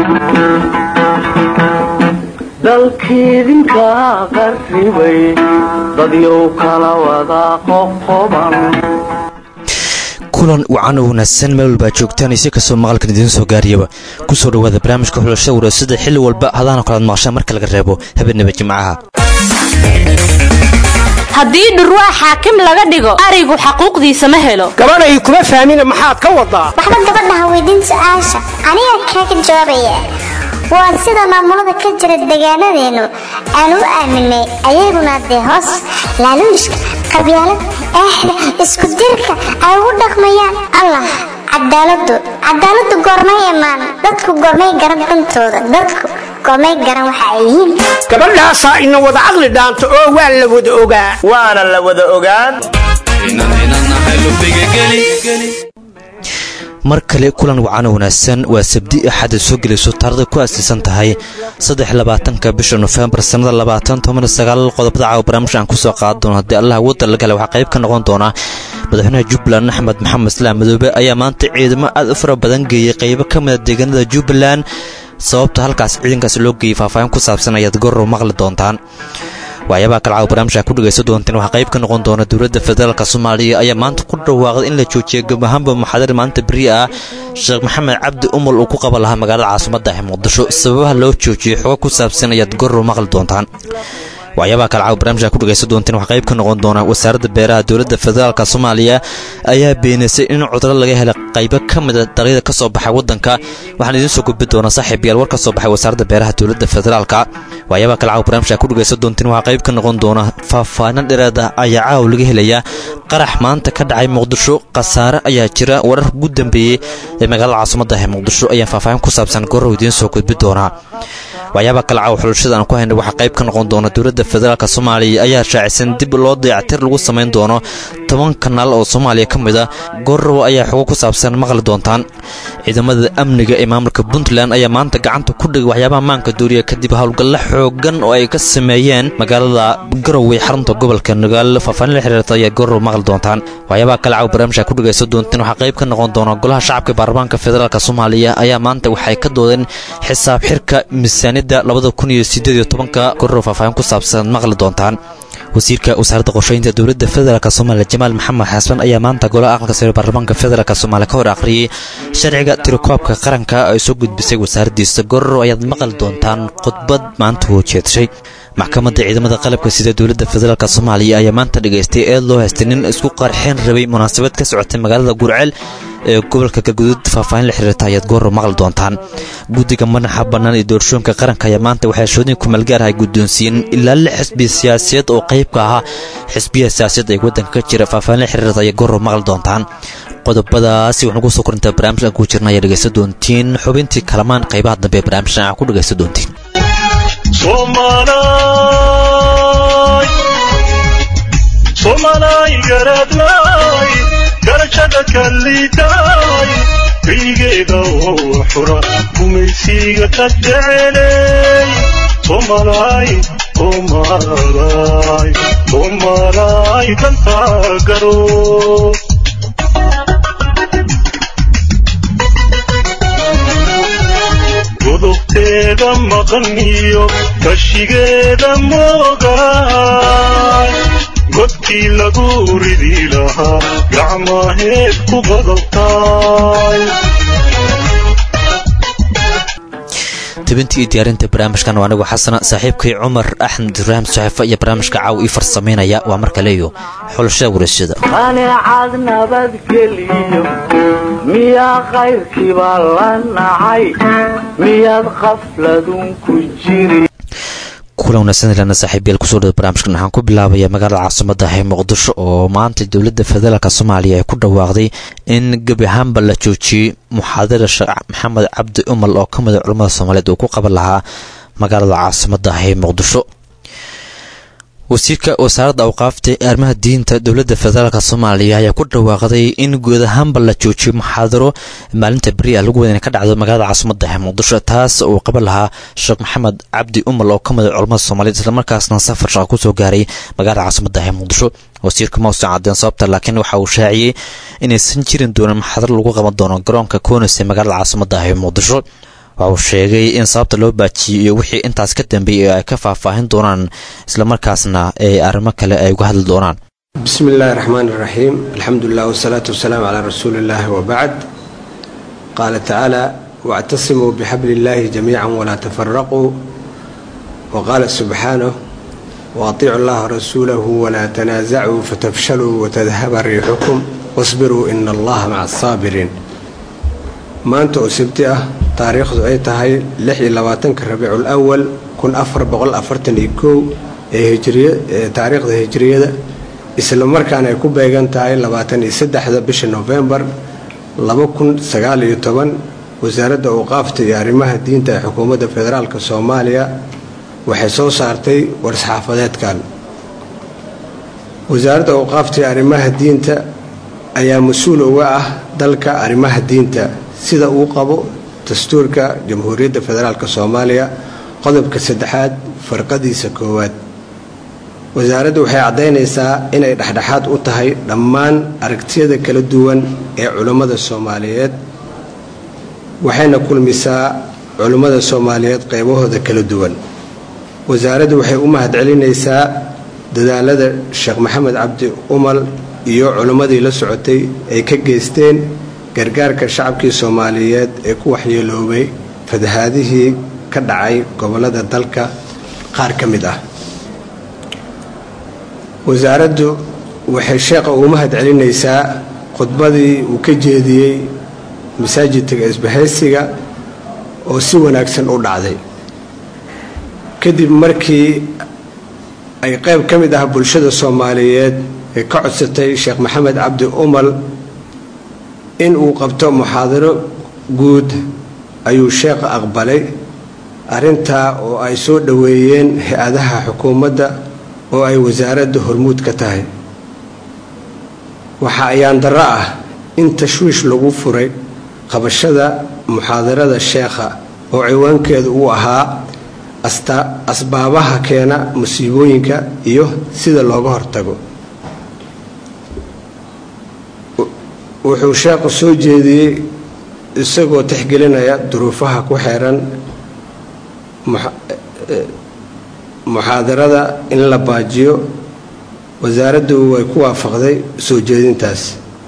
dalkiidinka qarribay dadyow kala wada qoqoban kulan wacan oo wanaagsan meel walbaa joogtaan isi kastoo maqalkan idiin soo gaariyaba kusoo dhawaada barnaamijka xulashada waraasada xilli walba hadaana kalaad maqashaan marka laga reebo habeenaba jimcaha haddii dhurwaa xaakim laga dhigo arigu xaquuqdiisa ma helo gabadhay kuma fahmina maxaad ka wadaa waxba gabadhaha weydiin su-aasha aniga kaaga jawaabaya waa sida maamulada ka jira deegaanadeennu aan u aaminay ayaguna dee hoos laaluushka qabyaalad eexda isku dirka ay ugu dhaqmayaan allah cadaaladu cadaaladu goormay imaan dadku goormay garan dantooda dadku goormay garan waxa ay yihiin gabadhaasaa ina wada caqli dhaanta oo waa la wada ogaa waana la wada ogaan mar kale kulan wacano wanaagsan waa sabdi axada soo gelayso taarada ku aasaysan tahay saddexlabaatanka bisha nofembar sannada labaatan toban sagaal qodobada caawa barnaamijka aan kusoo qaada doono haddii allaha wadda la gala waxaa qayb ka noqon doona madaxweynaha jubbaland axmed maxamed islaam madoobe ayaa maanta ciidamo aad u fara badan geeyey qaybo ka mida deegaanada jubbaland sababta halkaas ciidankaas loo geeyey faahfaahin ku saabsan ayaad gorow maqli doontaan waxyaabaha kale caawa barnaamijka ku dhegaysan doonteen waxaa qayb ka noqon doona dowladda federaalk soomaaliya ayaa maanta ku dhawaaqday in la joojiya gabahaanba muxaadar maalinta beri ah sheekh maxamed cabdi umul uu ku qaban lahaa magaalada caasimadda ee muqdisho sababaha loo joojiyey xogo ku saabsan ayaad gorow maqli doontaan waxyaabaha kale caawa barnaamijka ku dhegaysan doonteen waxaa qayb ka noqon doona wasaaradda beeraha dowladda federaalk soomaaliya ayaa beenaysay in cuduro laga helay qaybo ka mida daqyada ka soo baxay waddanka waxaan idiin soo gudbi doonaa saaxiib yaal war ka soo baxay wasaaradda beeraha dowladda federaalka waxyaabaha kale caawa barnaamijka ku dhegaysan doonteen waxaa qayb ka noqon doona faahfaahin dheeraada ayaa caaw laga helayaa qarax maanta ka dhacay muqdisho khasaare ayaa jira warar ugu dambeeyey ee magaalada caasimadda ee muqdisho ayaan faahfaahin ku saabsan gorow idiin soo gudbi doonaa waxyaabaha kale caawa xulashada aan ku hayna waxaa qayb ka noqon doona dowladda federaalk soomaaliya ayaa shaacisan dib loo dayactir lagu samayn doono toban kanaal oo soomaaliya ka mid a gorow ayaa xogo ku saabsan maqli doontaan ciidamada amniga ee maamulka puntland ayaa maanta gacanta ku dhigay waxyaabaha maanka duuriya kadib howlgalla xoogan oo ay ka sameeyeen magaalada garowe xarunta gobolka nagaal faahfaahin la xiriirta ayaa gorow maqli doontaan waxyaabaha kale caawa barnaamijka ku dhegaysan doonteen waxaa qayb ka noqon doona golaha shacabka baarlamaanka federaalk soomaaliya ayaa maanta waxay ka doodeen xisaab xirka miisaaniyadda labada kun iyo sideed iyo tobanka gorow faahfaahin ku saabsan maqli doontaan wasiirka wasaaradda qorsheynta dowladda federaalk soomaaliya jamaal maxamed xasan ayaa maanta golaha aqalka sare baarlamaanka federaalk soomaaliya ka hor akhriyey sharciga tirakoobka qaranka ay soo gudbisay wasaaraddiisa gorow ayaad maqli doontaan khudbad maanta uu jeedshay maxkamadda ciidamada qalabka sida dowladda federaalk soomaaliya ayaa maanta dhegaystay eed loo haystay nin isku qarxeen rabay munaasabad ka socotay magaalada gurceel ee gobolka galguduud faahfaahin la xiriirta ayaad gorow maqli doontaan guddiga madaxa bannaan ee doorashooyinka qaranka ayaa maanta waxay shoodin kumeelgaar ay guddoonsiiyeen ilaa lix xisbi siyaasadeed oo qayb ka ahaa xisbiyaha siyaasadeed ee waddanka ka jira faahfaahin la xiriirta ayaad gorow maqli doontaan qodobadaasi waxaan ugu soo korintaa barnaamijkan ku jirna ayaa dhegaysan doontiin xubintii kalamaan qaybaha dambe ee barnaamijkan aa ku dhegaysan doontiin somalay garadlay garashada kallidaay kaygeeda oo xura gumaysiga ka jecelay somalay somalay somalay dantaa garo godobteeda maqan iyo kashigeeda moogaay godkii lagu ridi lahaa gacmaheed ku badabtaay tibintii iyo diyaarinta barnaamijkan waa anigu xasana saaxiibkay cumar axmed ibraahim saxiifo iyo barnaamijka caaw ii farsamaynaya waa mar kaleeyo xulashada warashada qaneecad nabadgeliyo miyaa qayrkiiba la nacay miyaad qafladun ku jiri kulan wanaagsan ilana saaxiibayaal kusoo dhada barnaamijkan waxaan ku bilaabaya magaalada caasimada ee muqdisho oo maanta dowladda federaalk soomaaliya ay ku dhawaaqday in gebi ahaanba la joojiyey muxaadara sheekh maxamed cabdi umal oo ka mida culamada soomaaliyeed uu ku qaban lahaa magaalada caasimada ee muqdisho wasiirka wasaaradda awqaafta ee arrimaha diinta dowladda federaalk soomaaliya ayaa ku dhawaaqday in guud ahaanba la joojiyo muxaadaro maalinta beri a lagu wada inay ka dhacdo magaalada caasimada ee muqdisho taas uu qaban lahaa sheekh maxamed cabdi umal oo ka mida culamada soomaaliyeed islamarkaasna safar shaqa kusoo gaaray magaalada caasimada ee muqdisho wasiirka mausan cadeen sababta laakiin waxa uu shaaciyey inaysan jirin doonin muxaadaro lagu qaban doono garoonka koonis ee magaalada caasimada ee muqdisho waxa uu sheegay in sababta loo baajiyey iyo wixii intaas ka dambeeyay ay ka faahfaahin doonaan islamarkaasna ay arrimo kale ay uga hadli doonaan بسم الله الرحمن الرحيم الحمد لله والصلاة والسلام على رسول الله وبعد قال تعالى واعتصموا بحبل الله جميعا ولا تفرقوا وقال سبحانه واطيعوا الله ورسوله ولا تنازعوا فتفشلوا وتذهب ريحكم واصبروا إن الله مع الصابرين maanta oo sabti ah taariikhdu ay tahay lix iyo labaatanka rabiicul awal kun afar boqol afartan iyo kow ee hijriya ee taariikhda hijriyada isla markaana ay ku beegan tahay labaatan iyo saddexda bisha nofembar laba kun sagaal iyo toban wasaaradda awqaafta iyo arrimaha diinta ee xukuumadda federaalk soomaaliya waxay soo saartay war-saxaafadeedkan wasaaradda awqaafta iyo arrimaha diinta ayaa mas-uul uga ah dalka arrimaha diinta sida uu qabo dastuurka jamhuuriyadda federaalk soomaaliya qodobka saddexaad farqadiisa koowaad wasaaraddu waxay caddaynaysaa inay dhexdhexaad u tahay dhammaan aragtiyada kala duwan ee culummada soomaaliyeed waxayna kulmisaa culummada soomaaliyeed qaybahooda kala duwan wasaaraddu waxay u mahadcelinaysaa dadaalada sheekh maxamed cabdi umal iyo culummadii la socotay ay ka geysteen gargaarka shacabkii soomaaliyeed ee ku waxyeeloobay fatahaadihii ka dhacay gobollada dalka qaar ka mid ah wasaaraddu waxay sheeqa ugu mahad celinaysaa khudbadii uu ka jeediyey masaajidka isbahaysiga oo si wanaagsan u dhacday kadib markii ay qayb ka mid ah bulshada soomaaliyeed ee ka codsatay sheekh maxamed cabdi umal in uu qabto muxaadaro guud ayuu sheekha aqbalay arrintaa oo ay soo dhoweeyeen hay-adaha xukuumadda oo ay wasaaradda hormuud ka tahay waxa ayaan darro ah in tashwiish lagu furay qabashada muxaadarada sheekha oo ciwaankeedu uu ahaa asbaabaha keena musiibooyinka iyo sida looga hortago wuxuu sheekhu soo jeediyey isagoo tixgelinaya duruufaha ku xeeran muxaadarada in la baajiyo wasaaraddu way ku waafaqday soo jeedintaas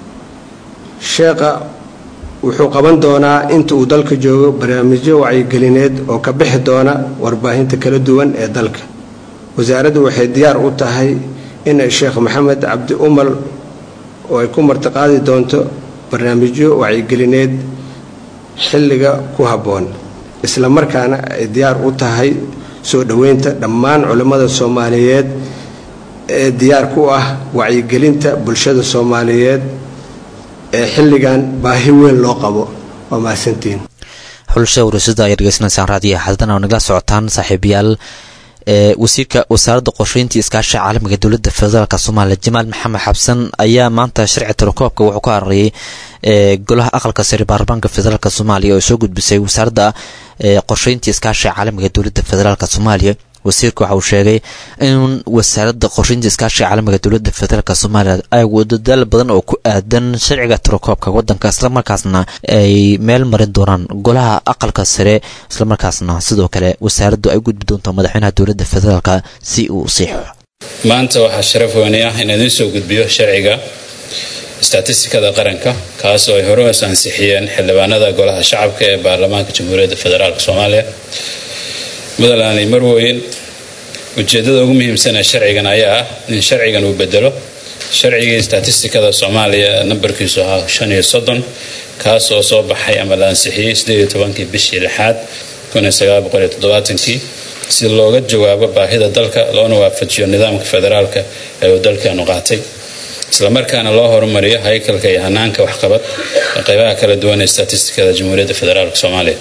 sheekha wuxuu qaban doonaa inta uu dalka joogo barnaamijyo wacyigelineed oo ka bixi doona warbaahinta kala duwan ee dalka wasaaraddu waxay diyaar u tahay inay sheekh maxamed cabdi umal oo ay ku martiqaadi doonto barnaamijyo wacyigelineed xilliga ku habboon isla markaana ay diyaar u tahay soo dhoweynta dhammaan culimmada soomaaliyeed ee diyaar ku ah wacyigelinta bulshada soomaaliyeed ee xilligan baahi weyn loo qabo waa mahadsantiin xulasha warasada ayaa dhegeysanaysaan raadiyaha xadana oo nagala socotaan saaxiibayaal ee wasiirka wasaaradda qorsheynta iskaashiga caalamiga dowladda federaalk soomaaliya jamaal maxamed xabsan ayaa maanta sharci tirakoobka wuxuu ka harariyay ee golaha aqalka sare baarlamaanka federaalk soomaaliya oo soo gudbisay wasaaradda qorsheynta iskaashiga caalamiga dowladda federaalk soomaaliya wasiirka waxa uu sheegay in wasaaradda qorsheynta iskaashiga caalamiga dowladda federaalk soomaaliya ay wadadaal badan oo ku aadan sharciga tirakoobka wadanka islamarkaasna ay meel marin doonaan golaha aqalka sare islamarkaasna sidoo kale wasaaraddu ay gudbi doonto madaxweynaha dowladda federaalk si uu siixo maanta waxaa sharaf weyne ah in idiin soo gudbiyo sharciga statistikada qaranka kaas oo ay hore us ansixiyeen xildhibaanada golaha shacabka ee baarlamaanka jamhuuriyadda federaalk soomaaliya mudalaani marweyn ujeedada ugu muhiimsan ee sharcigan ayaa ah in sharcigan uu bedelo sharcigii statistikada soomaaliya nambarkiisu ahaa shan iyo soddon kaas oo soo baxay ama la ansixiyey sideed iyo tobankii bishii lixaad kun iyo sagaal boqol iyo toddobaatankii si looga jawaabo baahida dalka loona waafajiyo nidaamka federaalka ee uu dalkeenu qaatay islamarkaana loo horumariyo haykalka iyo hanaanka waxqabad ee qeybaha kala duwan ee statistikada jamhuuriyadda federaalk soomaaliya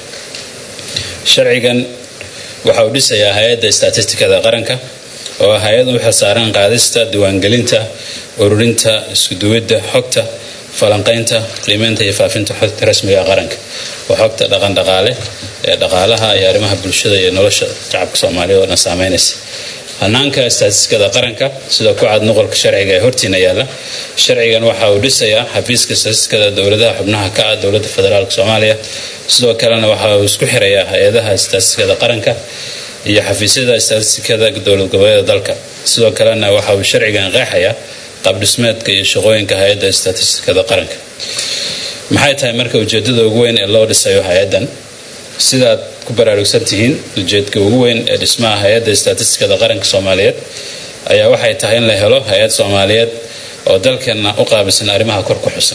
sharcigan waxa uu dhisayaa hay-adda statistikada qaranka oo ah hay-ad u xilsaaran qaadista diiwaangelinta ururinta iskuduwidda xogta falanqaynta qiimeynta iyo faafinta xogta rasmiga qaranka oo xogta dhaqandhaqaale ee dhaqaalaha iyo arrimaha bulshada iyo nolosha shacabka soomaaliya oo dhan saameynaysa hanaanka istaatistikada qaranka sida ku cad noqolka sharciga ee hortiina yaalla sharcigan waxa uu dhisayaa xafiiska istaatistikada dowladaha xubnaha ka ah dowladda federaalk soomaaliya sidoo kalena waxa uu isku xirayaa hay-adaha istaatistikada qaranka iyo xafiisyada istaatistikada dowlad goboleeda dalka sidoo kalena waxa uu sharcigan qeexayaa qaabdhismeedka iyo shaqooyinka hay-adda istaatistikada qaranka maxay tahay marka ujeedada ugu weyn ee loo dhisayo hay-addan sidaad ku baraarugsan tihiin ujeedka ugu weyn ee dhismaha hay-adda istaatistikada qaranka soomaaliyeed ayaa waxay tahay in la helo hay-ad soomaaliyeed oo dalkeenna u qaabilsan arrimaha kor ku xusan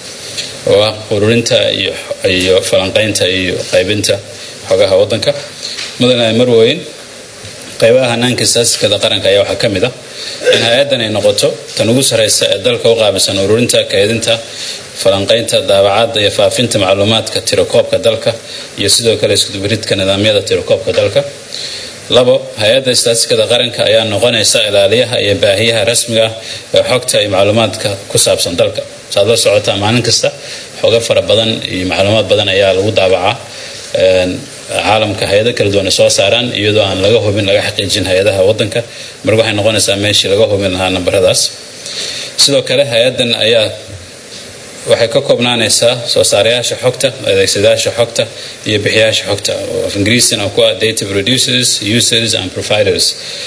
oo ah ururinta iyo falanqaynta iyo qaybinta xogaha wadanka mudane marweyn qaybaha hanaanka istaatistikada qaranka ayaa waxaa ka mid ah in hay-addan ay noqoto tan ugu sarreysa ee dalka u qaabilsan ururinta kaydinta falanqaynta daabacadda iyo faafinta macluumaadka tirakoobka dalka iyo sidoo kale iskudubaridka nidaamyada tirakoobka dalka labo hay-adda istaatistikada qaranka ayaa noqonaysa ilaaliyaha iyo baahiyaha rasmiga ah ee xogta iyo macluumaadka ku saabsan dalka saad la socotaa maalin kasta xogo fara badan iyo macluumaad badan ayaa lagu daabacaa caalamka hay-ado kala duwan ay soo saaraan iyadoo aan laga hubin laga xaqiijin hay-adaha wadanka marka waxay noqonaysaa meeshii laga hubin lahaa nambaradaas sidoo kale hay-addan ayaa waxay ka koobnaanaysaa soo saarayaasha xogta adeegsadayaasha xogta iyo bixiyaasha xogta oo af ingiriisina ku ah data producers users and providers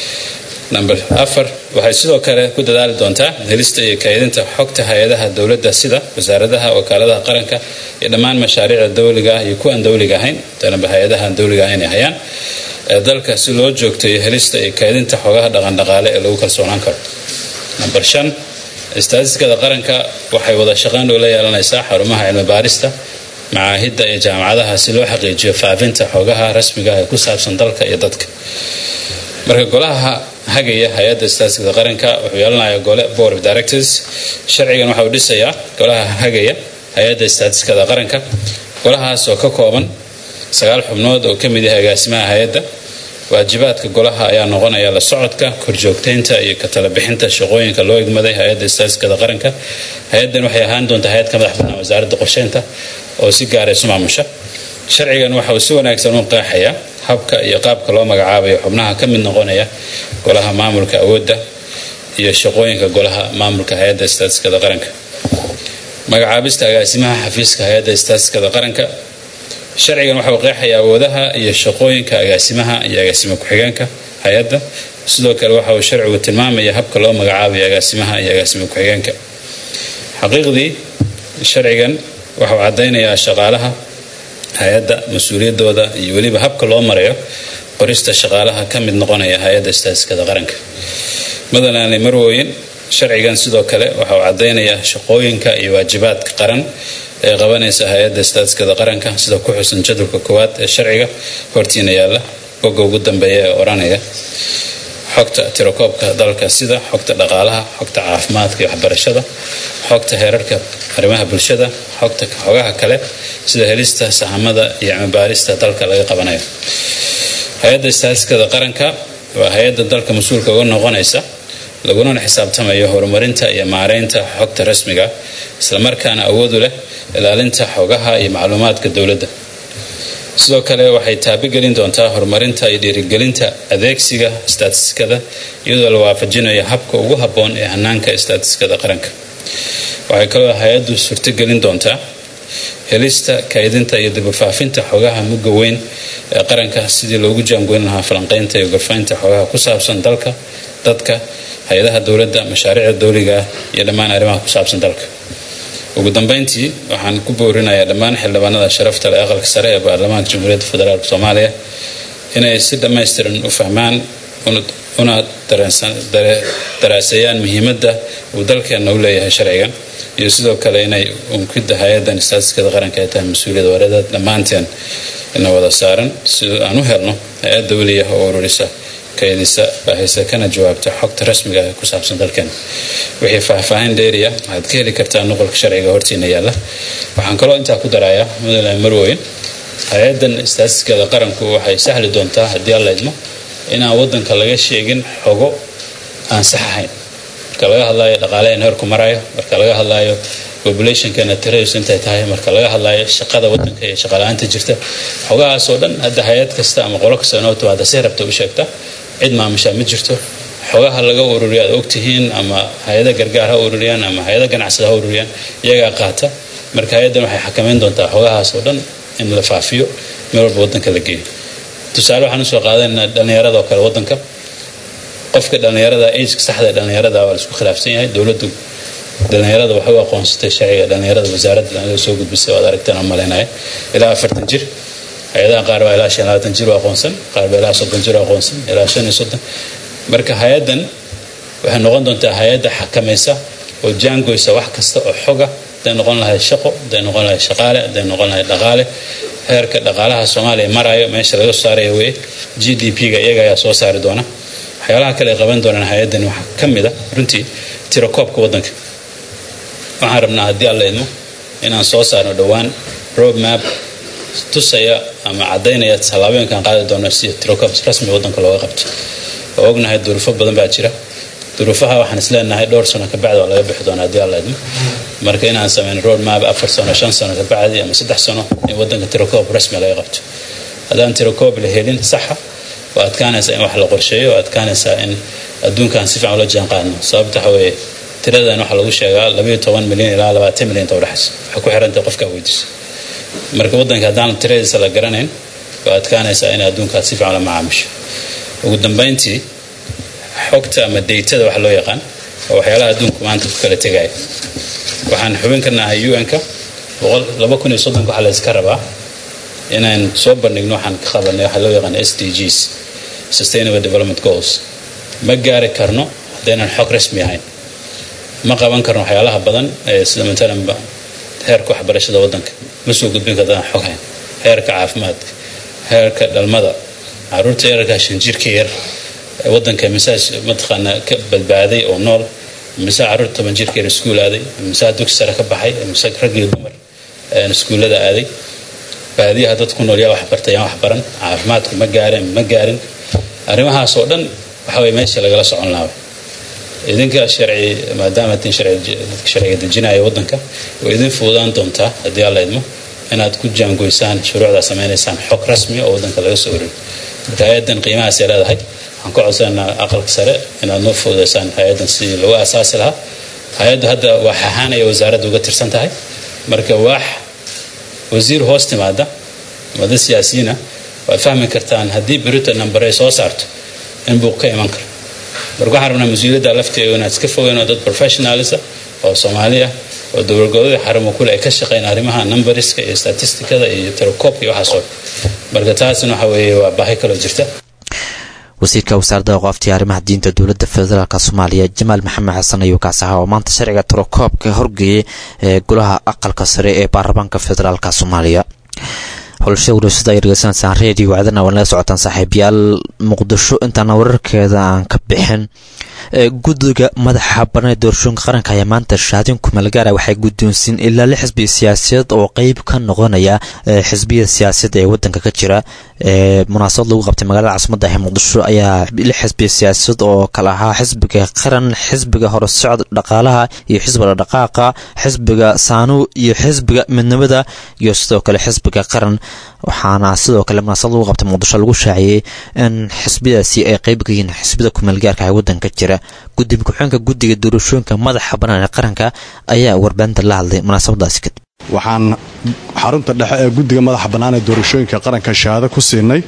number afar waxay sidoo kale ku dadaali doontaa helista iyo kaydinta xogta hay-adaha dowladda sida wasaaradaha wakaaladaha qaranka iyo dhammaan mashaariicda dowliga ah iyo kuwaan dowliga ahayn danaba hay-adahaan dowliga ahayn ay hayaan ee dalka si loo joogtayo helista iyo kaydinta xogaha dhaqandhaqaale ee lagu kalsoonaan karo number shan istaatistikada qaranka waxay wada shaqayn dhow la yeelanaysaa xarumaha cilmi baarista macaahidda iyo jaamacadaha si loo xaqiijiyo faafinta xogaha rasmiga ah ee ku saabsan dalka iyo dadka marka golaha hagaya hay-adda istaatistikada qaranka wuxuu yeelanayaa gole board of directors sharcigan waxa uu dhisayaa golaha hagaya hay-adda istaatistikada qaranka golahaas oo ka kooban sagaal xubnood oo ka mid yahay agaasimaha hay-adda waajibaadka golaha ayaa noqonaya la socodka korjoogteynta iyo ka talabixinta shaqooyinka loo egmaday hay-adda istaatistikada qaranka hay-addan waxay ahaan doontaa hay-ad ka madax bannaan wasaaradda qorsheynta oo si gaara isu maamusha sharcigan waxa uu si wanaagsan u qeexayaa habka iyo qaabka loo magacaabayo xubnaha ka mid noqonaya golaha maamulka awoodda iyo shaqooyinka golaha maamulka hay-adda istaatistikada qaranka magacaabista agaasimaha xafiiska hay-adda istaatistikada qaranka sharcigan waxa uu qeexayaa awoodaha iyo shaqooyinka agaasimaha iyo agaasimo ku-xigeenka hay-adda sidoo kale waxa uu sharcigu tilmaamaya habka loo magacaabayo agaasimaha iyo agaasimo ku-xigeenka xaqiiqdii sharcigan waxa uu caddaynayaa shaqaalaha hay-adda mas-uuliyaddooda iyo weliba habka loo marayo qorista shaqaalaha ka mid noqonaya hay-adda istaatistikada qaranka madalanle marwooyin sharcigan sidoo kale waxa uu caddaynayaa shaqooyinka iyo waajibaadka qaran ee qabanaysa hay-adda istaatistikada qaranka sida ku xusan jadwalka koowaad ee sharciga hortiina yaalla bogga ugu dambeeya ee odhanaya xogta tirakoobka dalka sida xogta dhaqaalaha xogta caafimaadka iyo waxbarashada xogta heerarka arrimaha bulshada xogta xogaha kale sida helista sahamada iyo cimibaarista dalka laga qabanayo hay-adda istaatistikada qaranka waa hay-adda dalka mas-uulka uga noqonaysa lagunana xisaabtamayo horumarinta iyo maareynta xogta rasmiga islamarkaana awoodu leh ilaalinta xogaha iyo macluumaadka dowladda sidoo kale waxay taabigelin doontaa horumarinta iyo dhiirigelinta adeegsiga istaatistikada iyadoo la waafajinayo habka ugu habboon ee hanaanka istaatistikada qaranka waxay kaloo hay-addu suurtogelin doontaa helista kaydinta iyo dibufaafinta xogaha mugga weyn ee qaranka sidii loogu jaangoyn lahaa falanqaynta iyo gorfaynta xogaha ku saabsan dalka dadka hay-adaha dowladda mashaariicda dowliga ah iyo dhammaan arrimaha ku saabsan dalka ugu dambeyntii waxaan ku boorinayaa dhammaan xildhibaanada sharafta leh aqalka sare ee baarlamaanka jamhuuriyadda federaalk soomaaliya inay si dhammaystiran u fahmaan una daraaseeyaan muhiimadda uu dalkeenna u leeyahay sharcigan iyo sidoo kale inay unkida hay-addan istaatistikada qaranka ay tahay mas-uuliyad wareeda dhammaanteen ina wada saaran si aan u helno hay-ad dowliya oo ururisa kaydisa baahisa kana jawaabta xogta rasmiga ee ku saabsan dalkeena wixii faahfaahin dheeriya waxaad ka heli kartaa nuqolka sharciga hortiina yaalla waxaan kaloo intaa ku darayaa mudane marweyn hay-addan istaatistikada qaranku waxay sahli doontaa haddii alla idmo inaan wadanka laga sheegin xogo aan sax ahayn marka laga hadlayo dhaqaalaheena heerku marayo marka laga hadlayo populationkeena tiradiisu intay tahay marka laga hadlayo shaqada wadanka iyo shaqala-aanta jirta xogahaas oo dhan hadda hay-ad kasta ama qolo kasta inoo timaada si rabta u sheegta cid maamushaa ma jirto xogaha laga ururiya aad ogtihiin ama hay-ada gargaar ha ururiyaan ama hay-ada ganacsada ha ururiyaan iyagaa qaata marka hay-addan waxay xakamayn doontaa xogahaas oo dhan in la faafiyo meel walba waddanka la geeyo tusaale waxaan usoo qaadanaynaa dhallinyarada oo kale waddanka qofka dhallinyarada ageka saxda ee dhallinyarada waa la isku khilaafsan yahay dowladdu dhallinyarada waxay u aqoonsatay sharciga dhallinyarada wasaaradda dhallinyarada soo gudbisay waad aragteen aan malaynaya ilaa afartan jir hay-adaha qaar baa ilaa shan labaatan jir u aqoonsan qaar baa ilaa soddon jir u aqoonsan ilaa shan iyo soddon marka hay-addan waxay noqon doontaa hay-adda xakamaysa oo jaangoysa wax kasta oo xoga haday noqon lahayd shaqo haday noqon lahayd shaqaale haday noqon lahayd dhaqaale heerka dhaqaalaha soomaaliya marayo meesha laga soo saaraya weye g d p-ga iyaga ayaa soo saari doona waxyaalaha kale ay qaban doonaan hay-addani waxaa ka mid a runtii tirakoobka waddanka waxaan rabnaa haddii alla idmo inaan soo saarno dhowaan road map tusaya ama caddaynaya tallaabooyinkaan qaadi doono si tirakoob rasmi waddanka looga qabto oo ognahay duruufo badan baa jira duruufaha waxaan is leenahay dhowr sano kabacdi waa laga bixi doona haddii alla idmo marka inaan sameyn road map afar sano shan sano kabacdi ama saddex sano in waddanka tirakoob rasmi laga qabto haddaan tirakoob la helin saxa waa adkaanaysaa in wax la qorsheeyo waa adkaanaysaa in adduunkan si fiican ula jaan qaadno sababta waxa weeye tiradan waxaa lagu sheegaa labayo toban milyan ilaa labaatan milyan inta udhexaysa waxay ku xirantahay qofka weydiiso marka waddanka haddaan tiradiisa la garanayn waa adkaanaysaa in adduunkaas si fiican la macaamisho ugu dambayntii xogta ama daytada waxa loo yaqaan waa waxyaalaha adduunku maanta ku kala tegaya waxaan xubin ka nahay un-ka laba kun iyo soddonka waxaa la iska rabaa inaan soo bandhigno waxaan ka qabanay waxaa loo yaqaan s d gs sustainable development goals ma gaari karno haddaynan xog rasmi ahayn ma qaban karno waxyaalaha badan ee sida matalanba heerka waxbarashada waddanka ma soo gudbin kartaan xog hayn heerka caafimaadka heerka dhalmada caruurta yararka shanjirka yar ee waddanka misaa mataqaanaa ka badbaaday oo nool misaa caruurta toban jirka yar iskuul aaday misaa dugsi sare ka baxay misaa rag iyo dumar iskuullada aaday baadiyaha dad ku nool yaa wax bartay yaan wax baran caafimaadku ma gaareen ma gaarin arrimahaas oo dhan waxa weye meesha lagala socon lahaa idinka sharci maadaama tin sharciga dejinaya waddanka way idin fududaan doontaa haddii alla idmo inaad ku jaangoysaan shuruucdaa samaynaysaan xog rasmi oo waddanka laga soo wareego marka hay-addan qiimahaasay leedahay waxaan ku codsananaa aqalka sare inaad noo fududaysaan hay-addan sidii lagu aasaasi lahaa hay-addu hadda wax ahaan ayay wasaaradda uga tirsan tahay marka waax wasiir hoos timaada wada siyaasiyiina waad fahmi kartaan haddii berita namber ay soo saarto in buuq ka iman karo marka waxaan rabnaa mas-uuliyadda lafteedu inaad iska fogeyno dad professionalisa oo soomaali ah oo dowladgoboleeda xarumo kule ay ka shaqeyn arrimaha numberiska iyo statistikada iyo tirakoobka iyo waxaasoo marka taasna waxa weeye waa baahi kaloo jirta wasiirka wasaaradda aqooftiya arrimaha diinta dowladda federaalk soomaaliya jamaal maxamed xasan ayuu kaas ahaa oo maanta sharciga tirakoobka horgeeyay ee golaha aqalka sare ee baarlamaanka federaalk soomaaliya howlsha warasada ay dhegeysanaysaan redio wacdana waa naga socotaan saaxiibayaal muqdisho intaana wararkeeda aan ka bixin guddiga madaxa banaan ee doorashooyinka qaranka ayaa maanta shahaadin kumeelgaara waxay guddoonsiin ilaa lix xisbi siyaasadeed oo qeyb ka noqonaya xisbiyada siyaasadda ee wadanka ka jira munaasabad lagu qabtay magaalada caasimada ah ee muqdisho ayaa lix xisbi siyaasadeed oo kale ahaa xisbiga qaran xisbiga horusocod dhaqaalaha iyo xisbiga dhaqaaqa xisbiga saanu iyo xisbiga midnimada iyo sidoo kale xisbiga qaran waxaana sidoo kale munaasabad lagu qabtay muqdisho lagu shaaciyey in xisbiyadaasi ay qeyb ka yihiin xisbida kumeelgaarka ee wadanka jira guddiga ku-xeenka guddiga doorashooyinka madaxa banaan ee qaranka ayaa warbaahinta la hadlay munaasabadaasi kadib waxaan xarunta dhexe ee guddiga madaxa bannaan ee doorashooyinka qaranka shahaado ku siinay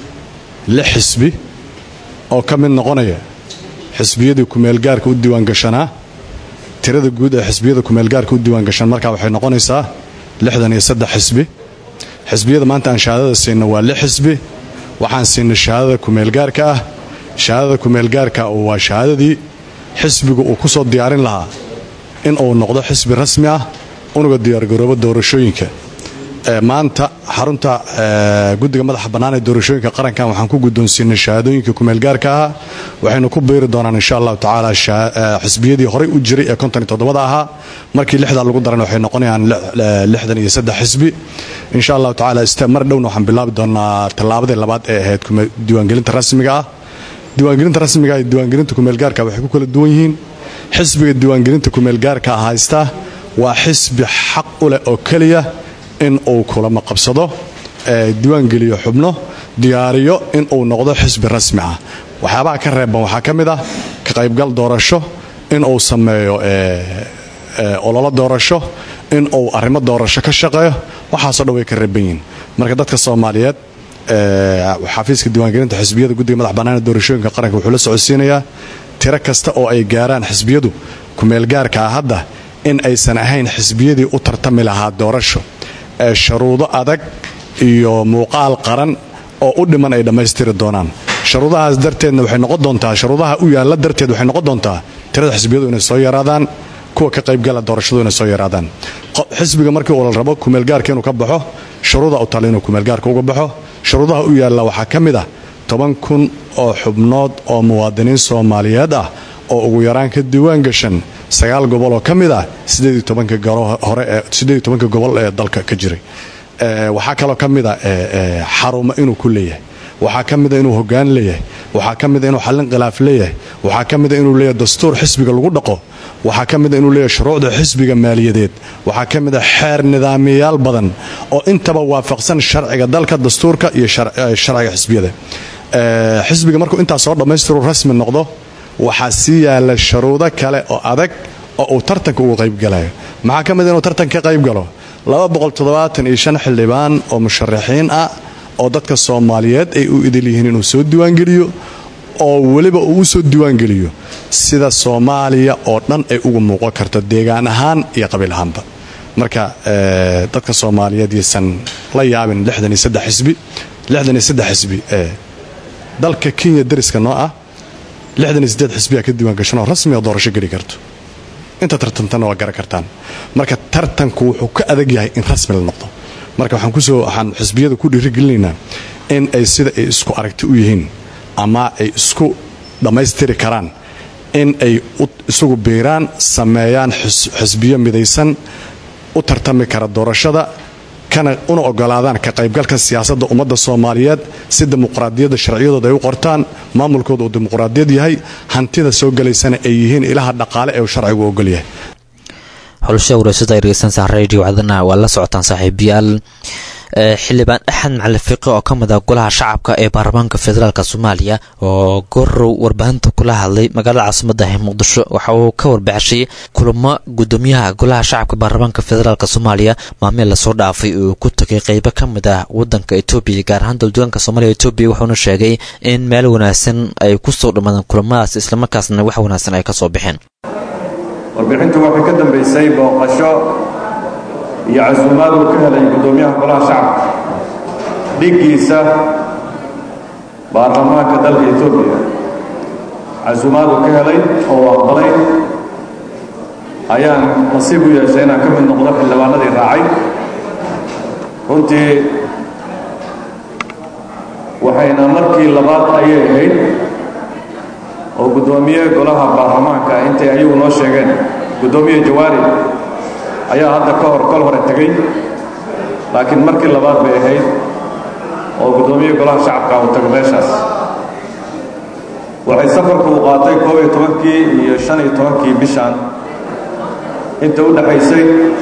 lix xisbi oo ka mid noqonaya xisbiyadii kumeelgaarka u diiwaangashanaa tirada guud ee xisbiyada kumeelgaarka u diiwaangashan markaa waxay noqonaysaa lixdan iyo saddex xisbi xisbiyada maanta aan shahaadada siinno waa lix xisbi waxaan siinay shahaadada kumeelgaarka ah shahaadada kumeelgaarka waa shahaadadii xisbigu uu ku soo diyaarin lahaa in uu noqdo xisbi rasmi ah unuga diyaargaroobo doorashooyinka maanta xarunta guddiga madaxa bannaan ee doorashooyinka qarankan waxaan ku guddoonsiinay shahaadooyinka kumeelgaarka ahaa waxaynu ku biiri doonaan insha allahu tacaala xisbiyadii horey u jiray ee konton iyo toddobada ahaa markii lixdaa lagu daran waxay noqonayaan lixdan iyo saddex xisbi insha allahu tacaala mar dhowna waxaan bilaabi doonaa tallaabadii labaad ee ahayd diiwaangelinta rasmiga ah diiwaangelinta rasmiga iyo diiwaangelinta kumeelgaarka waxay ku kala duwan yihiin xisbiga diiwaangelinta kumeelgaarka haysta waa xisbi xaq u leh oo keliya in uu kulamo qabsado diiwaangeliyo xubno diyaariyo in uu noqdo xisbi rasmi ah waxyaabaha ka reebban waxaa ka mid ah ka qaybgal doorasho in uu sameeyo ololo doorasho in uu arrimo doorasho ka shaqeeyo waxaasoo dhan way ka reebban yihiin marka dadka soomaaliyeed xafiiska diiwaangelinta xisbiyada guddiga madax bannaana doorashooyinka qaranka wuxuu la socodsiinayaa tiro kasta oo ay gaaraan xisbiyadu kumeelgaarka ah hadda in aysan ahayn xisbiyadii u tartami lahaa doorasho ee sharuudo adag iyo muuqaal qaran oo u dhiman ay dhammaystiri doonaan sharuudahaas darteedna waxay noqon doontaa sharuudaha u yaalla darteed waxay noqon doontaa tirada xisbiyadu inay soo yaraadaan kuwa ka qaybgala doorashadu inay soo yaraadaan xisbiga markii uu la rabo kumeelgaarka inuu ka baxo shuruuda u tala inuu kumeelgaarka uga baxo shuruudaha u yaalla waxaa ka mid ah toban kun oo xubnood oo muwaadiniin soomaaliyeed ah oo ugu yaraan ka diiwaan gashan sagaal gobol oo ka mid ah sideeditobanka gobol ee dalka ka jiray waxaa kaloo ka mida xarumo inuu ku leeyahay waxaa ka mida inuu hogaan leeyahay waxaa ka mida inuu xallin khilaaf leeyahay waxaa ka mida inuu leeyahay dastuur xisbiga lagu dhaqo waxaa ka mida inuu leeyahay shuruucda xisbiga maaliyadeed waxaa ka mida xeer nidaamiyayaal badan oo intaba waafaqsan sharciga dalka dastuurka iyo sharciga xisbiyada xisbiga markuu intaas soo dhammaystiru rasmi noqdo waxaa sii yaalla sharuudo kale oo adag oo uu tartanka uga qaybgalayo maxaa ka mida inuu tartanka ka qaybgalo xildhibaan oo musharaxiin ah oo dadka soomaaliyeed ay u idil yihiin inuu soo diiwaangeliyo oo weliba uu u soo diiwaangeliyo sida soomaaliya oo dhan ay uga muuqan karto deegaan ahaan iyo qabiil ahaanba marka dadka soomaaliyeed yaysan la yaabin xisbi xisbi dalka kenya dariska noo ah xisbiyaa ka diiwaangashanoo rasmi oo doorasho geli karto inta tartantana waa garan kartaan marka tartanku wuxuu ka adag yahay in rasmi la noqdo marka waxaan xisbiyada ku dhiirigelinaynaa in ay sida ay isku aragti u yihiin ama ay isku dhammaystiri karaan in ay isugu biiraan sameeyaan xisbiyo midaysan u tartami kara doorashada una ogolaadaan ka qaybgalka siyaasadda ummadda soomaaliyeed si dimuqraadiyadda sharciyadooda ay u qortaan maamulkooda uu dimuqraadiyad yahay hantida soo gelaysana ay yihiin ilaha dhaqaale ee uu sharcigu ogol yahay xulusha wareysada ay dhegeysanaysaa radio cadana waa la socotaan saaxiibayaal xildhibaan axmed macali fiqi oo ka mid ah golaha shacabka ee baarlamaanka federaalk soomaaliya oo gorow warbaahinta kula hadlay magaalada caasimada ah muqdisho waxa uu ka warbixishay kulamo gudoomiyaha golaha shacabka baarlamaanka federaalk soomaaliya maameel lasoo dhaafay oo ku tagay qeybo ka mid ah wadanka etoobiya gaar ahaan daldugaanka soomaaliya etoobiya wuxuuna sheegay in meel wanaagsan ay kusoo dhammaadeen kulamadaas islamarkaasna wax wanaagsan ay kasoo baxeen warbixintu waxay ka dambaysay booqasho iyo casuumaad uu ka helay guddoomiyaha golaha shacabka dhiggiisa baarlamaanka dalka etoobiya casuumaad uu ka helay oo uu aqbalay ayaan nasiib u yeeshay inaan ka mid noqdo xildhibaanadii raacay runtii waxayna markii labaad ayay ahayd oo guddoomiye golaha baarlamaanka intay ayagu noo sheegeen guddoomiye jawaari ayaa hadda ka hor kol hore tegey laakiin markii labaad bay ahayd oo guddoomiye golaha shacabka uu tago meeshaas waxay safarku u qaatay koob iyo tobankii iyo shan iyo tobankii bishan inta u dhexaysay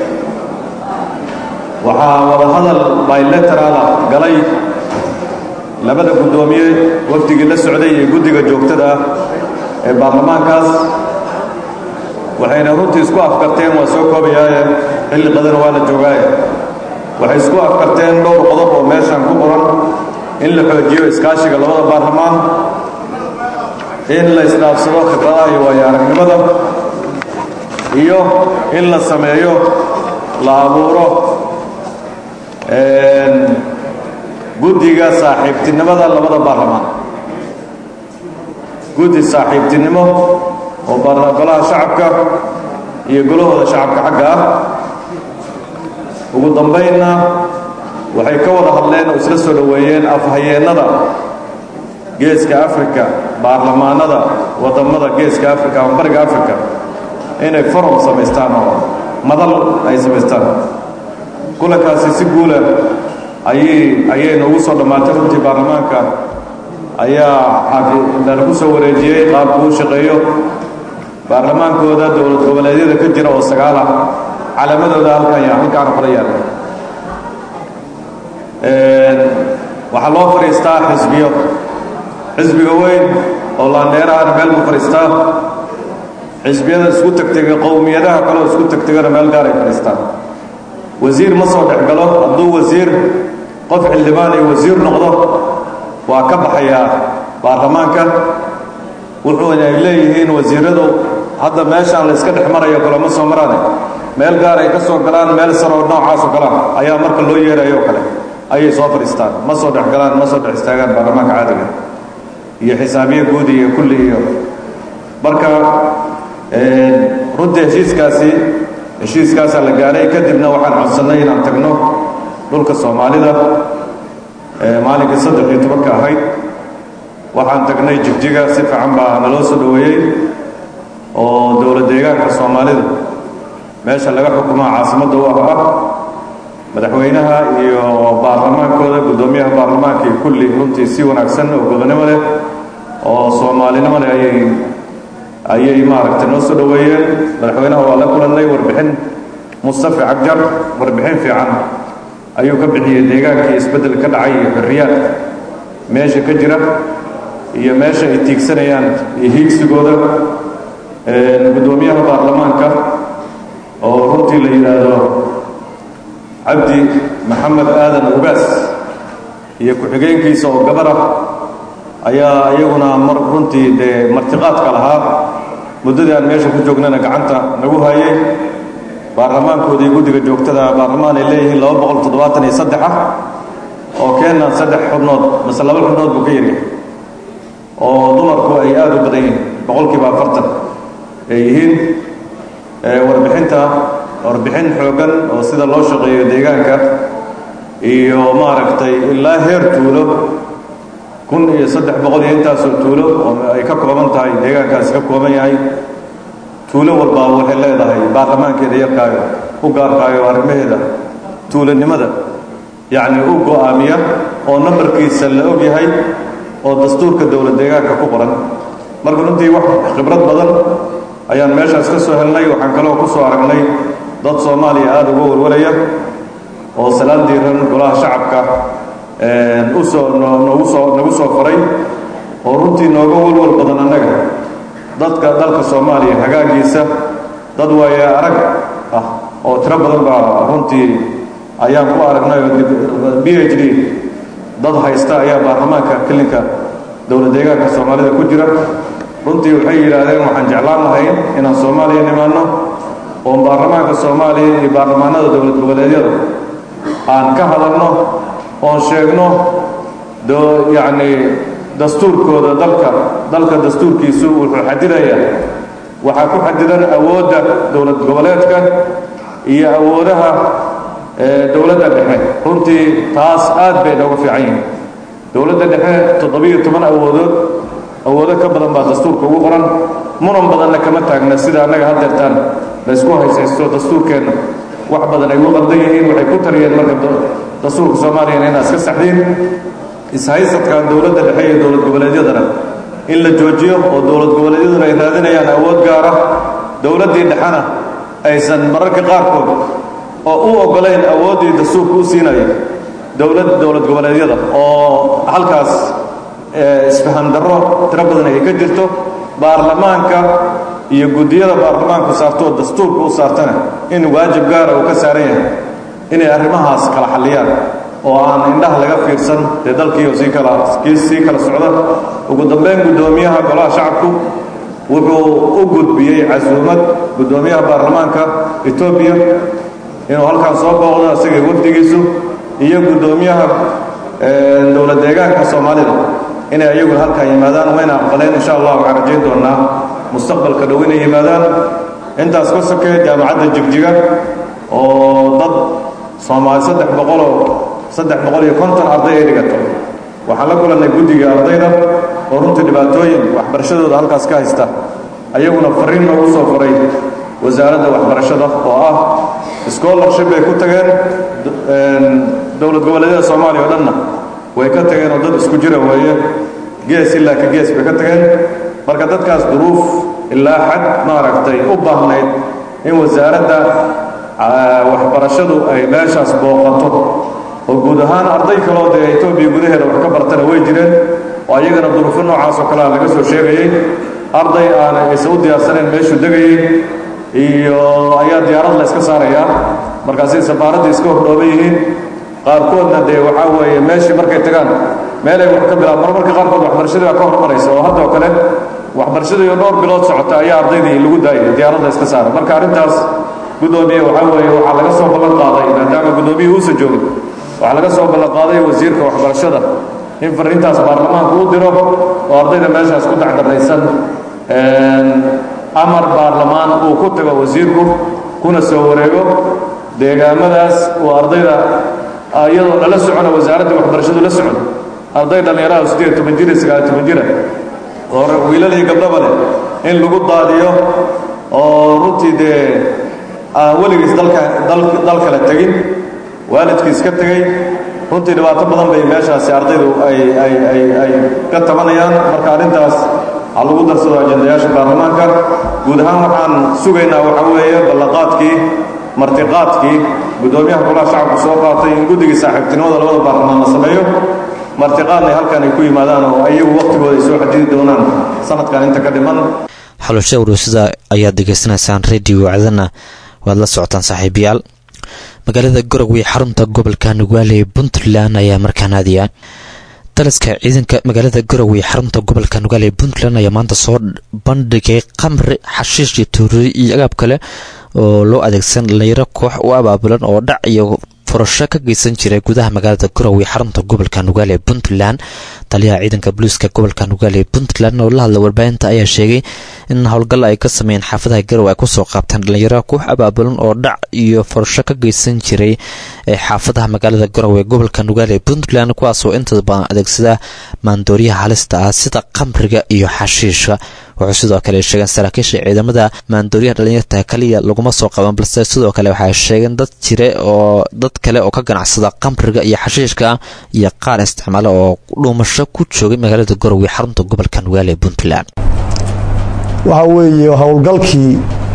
waxaa wadahadal bilaterala galay labada guddoomiye wafdigii la socday iyo guddiga joogtada ah ee baarlamaankaas waxayna runtii isku afkarteen waa soo koobayaaye xilli qadana waa la joogaaye waxay isku afkarteen dhowr qodob oo meeshan ku qoran in la xoojiyo iskaashiga labada baarlamaan in la isdhaafsado khibradaha iyo waayo aragnimada iyo in la sameeyo la abuuro guddiga saaxiibtinimada labada baarlamaan guddi saaxiibtinimo oo golaha shacabka iyo golahooda shacabka xagga ah ugu dambaynna waxay ka wada hadleen oo isla soo dhoweeyeen afhayeennada geeska afrika baarlamaanada waddammada geeska afrika ama bariga afrika inay forum samaystaan oo madal ay samaystaan kulankaasi si guula ayay ayayna ugu soo dhammaatay runtii baarlamaanka ayaa lagu soo wareejiyey qaabku u shaqeeyo baarlamaankooda dowlad goboleedyada ka jira oo sagaal ah calaamadooda halkan ya halkaana kala yaalla waxaa loo fadhiistaa xisbiyo xisbiga weyn oo laandheerahana meel buu fadhiistaa xisbiyada isku tegtega qowmiyadaha kaleo isku tegtegana meel gaar ay fadhiistaan wasiir ma soo dhex galo hadduu wasiir qof xildhibaan ay wasiir noqdo waa ka baxayaa baarlamaanka wuxuuna ay leeyihiin wasiiradu hadda meeshaan la iska dhex marayo kalema soo maraane meel gaar ay ka soo galaan meel saroo noocaasoo galaan ayaa marka loo yeerayo kale ayay soo fadhiistaan ma soo dhex galaan ma soo dhex istaagaan baarlamaanka caadiga iyo xisaabiye guud iyo kulli iyo marka runtii heshiiskaasi heshiiskaasaa la gaaray kadibna waxaan codsannay inaan tagno dhulka soomaalida maalinkii saddex iyo tobanka ahayd waxaan tagnay jigjiga si fiican baa naloo soo dhoweeyey oo dowlad deegaanka soomaalida meesha laga xukumaa caasimadda u ah ah madaxweynaha iyo baarlamaankooda guddoomiyaha baarlamaanka iyo kulli runtii si wanaagsan oo gobonnimo leh oo soomaalinimo leh ayay ayay maaragtay noo soo dhoweeyeen madaxweynaha waa la kulannay warbixin mustafi cagjar warbixin fiican ayuu ka bixiyey deegaankii isbeddel ka dhacay iyo xorriyaad meesha ka jira iyo meesha ay tiigsanayaan iyo hiigsigooda guddoomiyaha baarlamaanka oo runtii la yidhaahdo cabdi maxamed aadan ugaas iyo ku-xigeenkiisa oo gabar ah ayaa iyaguna mar runtii dee martiqaadka lahaa muddadii aan meesha ku joognana gacanta nagu hayay baarlamaankoodii guddiga joogtada baarlamaan ay leeyihiin laba boqol toddobaatan iyo saddex ah oo keenna saddex xubnood mase laba xubnood buu ka yaryahay oo dumarku ay aada u badan yihiin boqolkiiba afartan ay yihiin warbixinta warbixin xooggan oo sida loo shaqeeyo deegaanka iyo maaragtay ilaa heer tuulo kun iyo saddex boqol iyo intaasoo tuulo oo ay ka kooban tahay deegaankaasi ka kooban yahay tuulo walbaa waxay leedahay baarlamaankeeda yarkaayo u gaarkaayo arrimaheeda tuulanimada yacni u go'aamiya oo nambarkiisa la og yahay oo dastuurka dowlad deegaanka ku qoran marka runtii wax khibrad badan ayaan meeshaas ka soo helnay waxaan kaloo ku soo aragnay dad soomaaliya aada uga warwaraya oo salaad diiran golaha shacabka usoo noogu soo nagu soo faray oo runtii nooga walwal badan annaga dadka dalka soomaaliya hagaagiisa dad waaye arag ah oo tiro badan baa runtii ayaan ku aragnay oo b h d dad haysta ayaa baarlamaanka kelinka dowlad deegaanka soomaalida ku jira runtii waxay yidhaahdeen waxaan jeclaan lahayn inaan soomaaliya nimaanno oo baarlamaanka soomaaliya iyo baarlamaanada dowlad goboleedyada aan ka hadalno oon sheegno yacni dastuurkooda dalka dalka dastuurkiisu wuxuu xadidayaa waxaa ku xadidan awoodda dowlad goboleedka iyo awoodaha dowladda dhexe runtii taas aad bay nooga fiican yihiin dowladda dhexe toddobiyo toban awoodood awoodo ka badan baa dastuurka ugu qoran muran badanna kama taagna sida annaga haddeertaan laysku haysaysto dastuurkeenna wax badan ay ugu qaldan yihiin waxay ku taliyeen marka dastuurka soomaaliyana inaa iska saxdiin ishaysadka dowladda dhexe iyo dowlad goboleedyadana in la joojiyo oo dowlad goboleedyaduna ay raadinayaan awood gaara dowladdii dhexena aysan mararka qaarkood oo u oggolayn awooddii dastuurka u siinayo dowlad dowlad goboleedyada oo halkaas isfahan darro tiro badan ay ka jirto baarlamaanka iyo guddiyada baarlamaanku saarto oo dastuurka u saartana in waajib gaara uu ka saaran yahay inay arrimahaas kala xalliyaan oo aan indhaha laga fiirsan dee dalkiioo sii kala kii sii kala socda ugu dambayn guddoomiyaha golaha shacabku wuxuu u gudbiyey casuumad guddoomiyaha baarlamaanka etoobiya inuu halkaan soo booqdo isagay wafdigiisu iyo guddoomiyaha dowlad deegaanka soomaalida inay ayaguna halkaan yimaadaan wayna aqbaleen insha allah waxaan rajayn doonaa mustaqbalka dhow inay yimaadaan intaas ka sokee jaamacadda jigjiga oo dad soomaali saddex boqoloo saddex boqol iyo konton arday ay dhigato waxaan la kulannay guddiga ardayda oo runtii dhibaatooyin waxbarashadooda halkaas ka haysta ayaguna fariin noogu soo faray wasaaradda waxbarashada oo ah scholarship bay ku tageen dowlad goboleedyada soomaaliya oo dhanna way ka tageen oo dad isku jira weeye gees ilaa ka gees bay ka tageen marka dadkaas duruuf ilaa xad maaragtay u baahnayd in wasaaradda waxbarashadu ay meeshaas booqato oo guud ahaan arday kaloo dee etoobiya gudaheeda wax ka bartana way jireen oo oo iyagana duruufo noocaas oo kalea laga soo sheegayey arday aan aysan u diyaarsanayn meeshuu degayey iyo ayaa diyaarad la iska saarayaa markaasay safaaraddii iska hordhooban yihiin qaarkoodna dee waxaa weeye meeshii markay tagaan meelay wax ka bilaab marmarka qaarkood waxbarashadii baa ka hormaraysa oo haddoo kale waxbarashadii oo dhowr bilood socota ayaa ardaydii lagu daayay diyaaradda iska saaray marka arrintaas guddoomiye waxaa weeye waxaa laga soo ballan qaaday maadaama guddoomiyihii uusan joogin waxaa laga soo ballan qaaday wasiirka waxbarashada in fariintaas baarlamaanku u diro oo ardayda meeshaas ku dacdaraysan amar baarlamaan uu ku tago wasiirku kuna soo wareego deegaamadaas uu ardayda iyadoo lala socona wasaaradda waxbarashadu la socon arday dhallinyaraha siddeed toban jir iyo sagaal toban jira oo wiilal iyo gabdhaba leh in lagu daadiyo oo runtii dee aan weligiis dalka dal kale tegin waalidkiis ka tegey runtii dhibaato badan bay meeshaasi ardaydu ay ay ay ay ka tabanayaan marka arrintaas ha lagu darsado ajendayaasha baarlamaanka guud ahaan waxaan sugaynaa waxaa weeye ballanqaadkii martiqaadkii guddoomiyaha golaha shacabku soo qaatay in guddigii saaxiibtinimada labada baarlamaan la sameeyo martiqaadna halkan ay ku yimaadaan oo iyagu waqtigooda ay soo xadidi doonaan sanadkan inta ka dhiman xalusha warowsada ayaad degeysanaysaan radio wacdana waad la socotaan saaxiibayaal magaalada garowe xarunta gobolka nugaale ee puntland ayaa markaan aadaya daliska ciidanka magaalada garowe xarunta gobolka nugaale ee puntland ayaa maanta soo bandhigay qamri xashiish iyo tuuriye iyo agaab kale oo loo adeegsan dhalinyaro koox u abaabulan oo dhac iyo furasho ka geysan jiray gudaha magaalada garowe xarunta gobolka nugaale ee puntland taliyaha ciidanka booliiska gobolka nugaale ee puntland oo la hadla warbaahinta ayaa sheegay in howlgal ay ka sameeyeen xaafadaha garowe ay kusoo qaabteen dhalinyaro koox abaabulan oo dhac iyo furasho ka geysan jiray ee xaafadaha magaalada garowe ee gobolka nugaale ee puntland kuwaasoo intada badan adeegsada maandooriyaha halista ah sida qamriga iyo xashiishka wuxuu sidoo kale sheegeen saraakiisha ciidamada maandooriyaha dhalinyarta kaliya laguma soo qaban balse sidoo kale waxay sheegeen dad jire oo dad kale oo ka ganacsada qamriga iyo xashiishka iyo qaar isticmaala oo dhuumasho ku joogay magaalada garowe xarunta gobolka nugaale ee puntland waxa weeye howlgalkii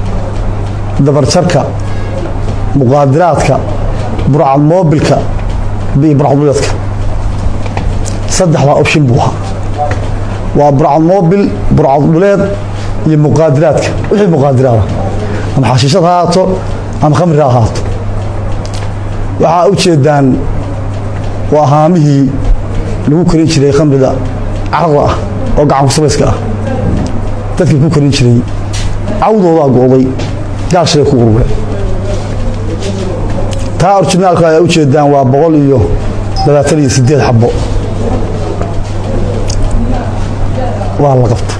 dabarjarka muqaadiraadka burcad moobilka iyo burcadmuleedka saddexdaa option buu ahaa waa burcad moobil burcad dhuleed iyo muqaadiraadka wixii muqaadiraada ama xashiishad ha ahaato ama khamri ha ahaato waxaa u jeedaan waa haamihii lagu karin jiray khamrida carada ah oo gacanku sabayska ah dadkii ku karin jiray cawdoodaa go'day gaashiray ku urure taa orjinaalka ay u jeedaan waa boqol iyo labaatan iyo siddeed xabbo waa la qabta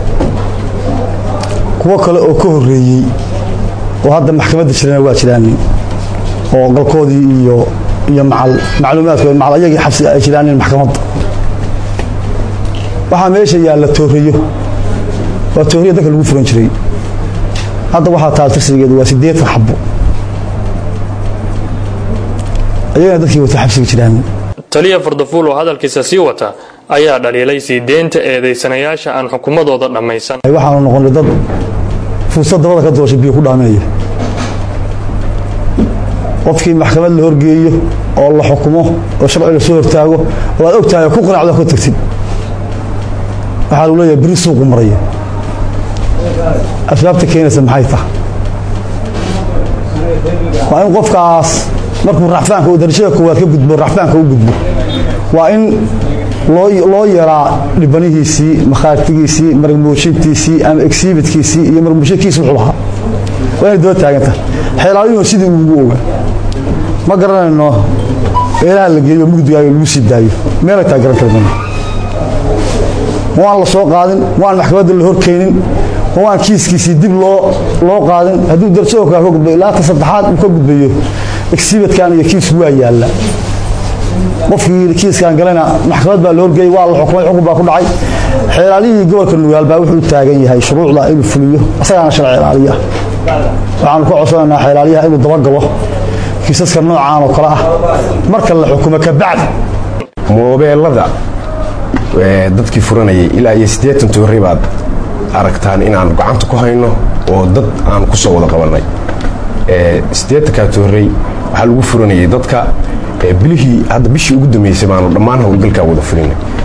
kuwo kale oo ka horreeyey oo hadda maxkamadda jirana waa jiraanin oo qalkoodii iyo iyo macal macluumaadkood macal ayagii xabsi ay jiraanin maxkamadda waxaa meesha yaalla tooreyo waa tooriya dadka lagu furan jiray hadda waxaa taal tirsigeedu waa siddeetan xabbo ayagana dadkii wata xabsiga jiraanin taliya fardafuul oo hadalkiisa sii wata ayaa dhaliilay sii deynta eedaysanayaasha aan xukumadooda dhammaysan waxaanu noqonnay dad fursad dabada ka dooshay biyo ku dhaameeya qofkii maxkamad la horgeeyo oo la xukumo oo sharci la soo hortaago oo aad ogtahay ku qanacdo ka tagtid waxaa lagu leeyahay beri suuqu maraya asbaabta keenaysa maxay tahay waa in qofkaas markuu raxfaanka uu darajada koowaad ka gudbo raxfaanka u gudbo waa in loo yaraa dhibanihiisii makhaartigiisii marmuushintiisii ama exhibitkiisii iyo marmuushinkiisi wuxuu lahaa waa inay daba taaganta xeelaalinoo sidii ugu oga ma garanayno meelaha la geeyo mugdigaayo lagu sii daayo meelay taa garan karmayno ma waan la soo qaadin ma waan maxkamadda la horkaynin ma waan kiiskiisii dib loo loo qaadin hadduu darajada kaa ka gudbo ilaa ta saddexaad uu ka gudbayo exhibitkan iyo kiisku waa yaalla qofkii kiiskan galena maxkamad baa la horgeeyey waa la xukumay xukun baa ku dhacay xeelaalihii gobolka nugaal baa wuxuu u taagan yahay shuruucda inuu fuliyo asagaana sharci ilaaliya waxaanu ka codsanaynaa xeelaalyaha inuu dabagalo kiisaska noocaan oo kale ah marka la xukumo kabacdi moobeelada dadkii furanayay ilaa iyo siddeetan toorey baad aragtaan inaan gacanta ku hayno oo dad aan ku soo wada qabannay siddeetankaa toorey waxaa lagu furanayay dadka bilihii hadda bishii ugu dambeysay baanu dhammaan howlgalkaa wada furinay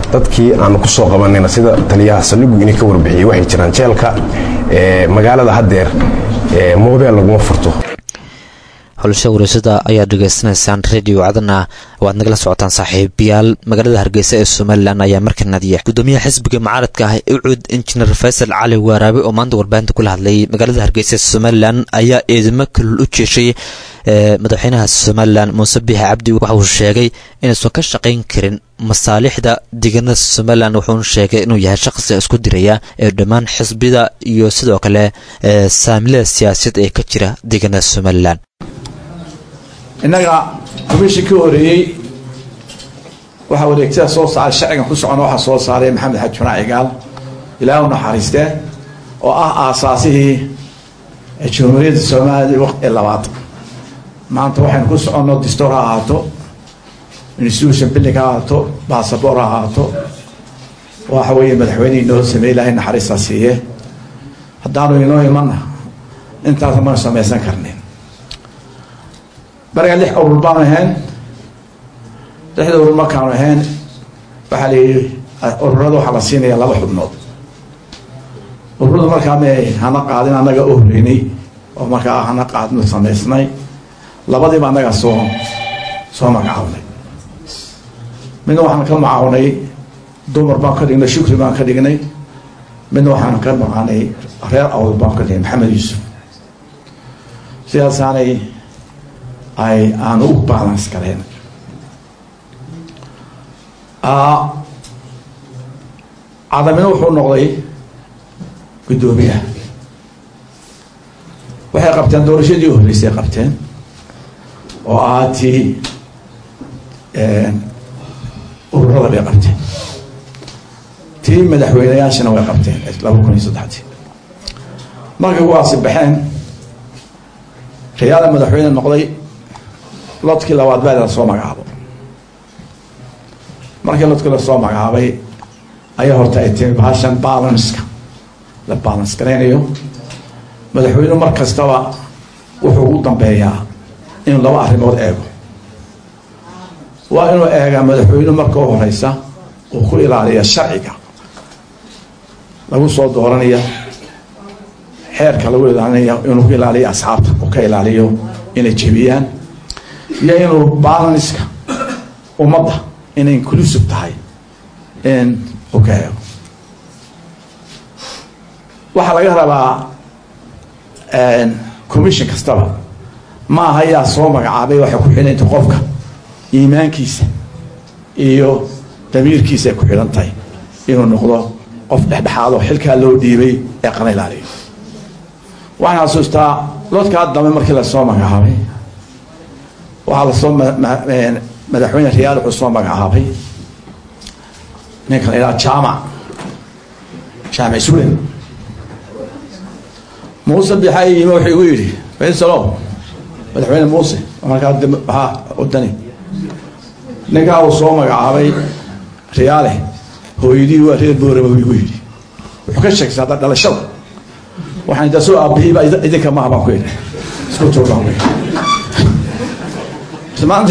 dadkii aanu ku soo qabanayna sida taliyaha saldhigu inay ka warbixiyey waxay jiraan jeelka magaalada haddeer moobeel laguma furto xulasha wareysada ayaad dhegaysanaysaan radio cadana waad nagala socotaan saaxiibayaal magaalada hargeysa ee somalilan ayaa markanadiya gudoomiyaha xisbiga mucaaradka ah ee ucud injineer faysal cali waaraabe oo maanta warbaahinta kula hadlayay magaalada hargeysa ee somalilan ayaa eedamo kalul u jeeshay madaxweynaha somalilan muuse biixi cabdi waxa uu sheegay inaysan ka shaqayn karin masaalixda deegaanada somalilan wuxuuna sheegay inuu yahay shaqsi isku diraya ee dhammaan xisbida iyo sidoo kale saamilada siyaasadeed ee ka jira deegaanada somalilan innaga komishin ka horeeyey waxaa wareegtada soo saaray sharcigan ku socona waxaa soo saaray maxamed xaji fanaac cigaal ilaahu naxariistee oo ah aasaasihii jamhuuriyadda soomaaliya waqti labaad maanta waxaynu ku soconno distoor ha ahaato institution building ha ahaato basaboor ha ahaato waxa weeye madaxweynihii noo sameey ilaahay naxariistaa siiye haddaanu inoo imanna intaas maynu samaysan karnin bariga lix urur baanu ahayn lixda urur markaanu ahayn waxaa layidhi ururada waxaa la siinaya laba xubnood ururadu markaa may hana qaadin annaga u horeynay oo markaa hana qaadno samaysnay labadiiba annaga soo soo magacawnay midna waxaan ka macawnay dumar baan ka dhignay shukri baan ka dhignay midna waxaan ka maqanay reer awd baan ka dhignay maxamed yuusuf sidaasaanay ay aan u balance galeen cadamina wuxuu noqday guddoomiyaha waxay qabteen doorashadii u horreysay qabteen oo ahaa tii ururada bay qabteen tii madaxweyneyaashana way qabteen laba kun iyo saddexdii markay kuwaasi baxeen rayaala madaxweyne noqday lodkii labaad baa la soo magacaabo markii lodkii lasoo magacaabay ayaa horta ay timi bahashan balanska la balance garaynayo madaxweynuhu mar kastaba wuxuu ugu dambeeyaa inuu laba arrimood eego waa inuu eegaa madaxweynuhu marka u horeysa uu ku ilaaliya sharciga lagu soo dooranaya xeerka lagu ilaalinaya inuu ku ilaaliyo asxaabta uu ka ilaaliyo inay jebiyaan iyo inuu balanska ummadda inay inclusive tahay in uu ka eego waxaa laga rabaa commission kastaba ma aha yaa soo magacaabay waxay ku xidhanta qofka iimaankiisa iyo damiirkiisa ay ku xidhan tahay inuu noqdo qof dhexdhexaado xilkaa loo dhiibay ee qana ilaaliyo waxaan xasuustaa lodkaa dambe markii lasoo magacaabay waxaa lasoo madaxweyne riyaal wuxuu soo magacaabay ninka la yidhaha jaamac jaamac sulen muuse bixay yimi wuxuu igu yidhi faysalow madaxweyne muuse markaa waxaa wadani ninkaa uu soo magacaabay riyaale hooyadii waa reer boorama buu igu yidhi wuxuu ka sheegtay hadda dhalashada waxaan intaa soo aabihiiba idinka maaha baan ku yidhi isku tuurbaan ku yidhi maanta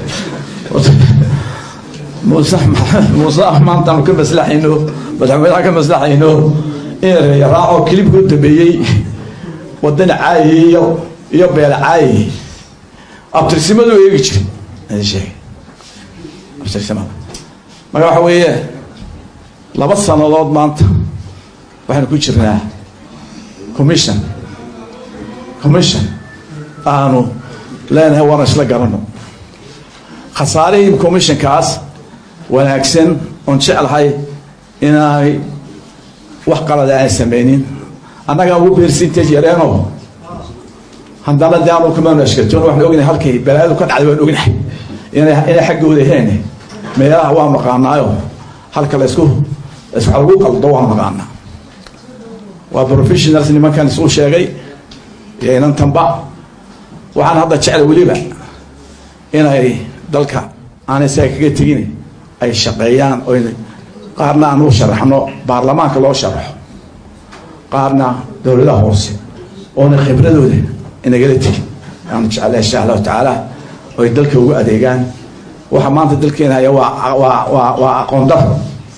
muuse muuse maantaanu ka maslaxayno madaxweynaha ka maslaxayno in reeya raaco kilibka u dambeeyey wadani caayihi iyo iyo beela caayihi abtirsimadu eegi jiray idin sheegay abtirsimada marka waxa weeye laba sanadood maanta waxaynu ku jirnaa commission commission aanu leenahay waana isla garano khasaarihii commissionkaas wanaagsan oon jeclahay inaanay wax qalada aan samaynin annagaa ugu percentage yareeno haddana de aanu kumaanu ashkatoon waxaan ognahay halkay balaayadu ka dhacday waan ognahay inay inay xaggooda heen meelaha waa maqaanaayo halka laysku laysku lagu qaldo waa maqaanaa waa professionals nimankan isuu sheegay iyo inantanba waxaan hadda jecla weliba inay dalka aanay isaga kaga tegin ay shaqeeyaan o qaarna aan u sharaxno baarlamaanka loo sharaxo qaarna dowladaha hoose oona khibradooda inagala tegin aan jecla insha allahu tacaala oy dalka ugu adeegaan waxa maanta dalkeena haya waa waa waa waa aqoon daro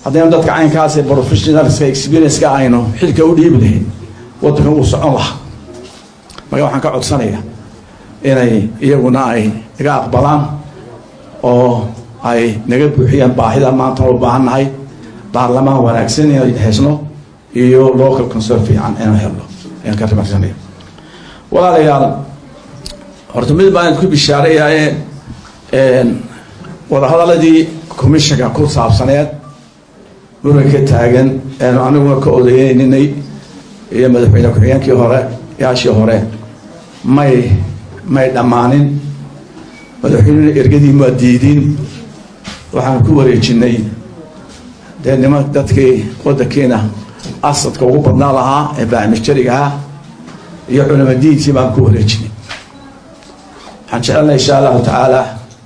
haddaynu dadka caynkaas ee professionalska experience-ka aynu xilka u dhiibi lahayn waddankan wuu socon lahaa marka waxaan ka codsanayaa inay iyaguna ay naga aqbalaan oo ay naga buuxiyaan baahida maanta u baahannahay baarlamaan wanaagsan inay hesno iyo local concern fiican inaan helno ayaan ka rimaxsanaya walaalayaal horta mid baan ku bishaareeyaye wadahadaladii commissionka ku saabsaneed muranka taagan eenu aniguna ka odayeyninay iyo madaxweyne ku-xigeenkii hore yaashii hore may may dhammaanin madaxweynena ergadii maa diidin waxaan ku wareejinay dee niman dadkii waddankiina asadka ugu badnaa lahaa ee baamijariga ah iyo culamadiinkii baan ku wareejinay waxaan jecelnay insha allahu tacaala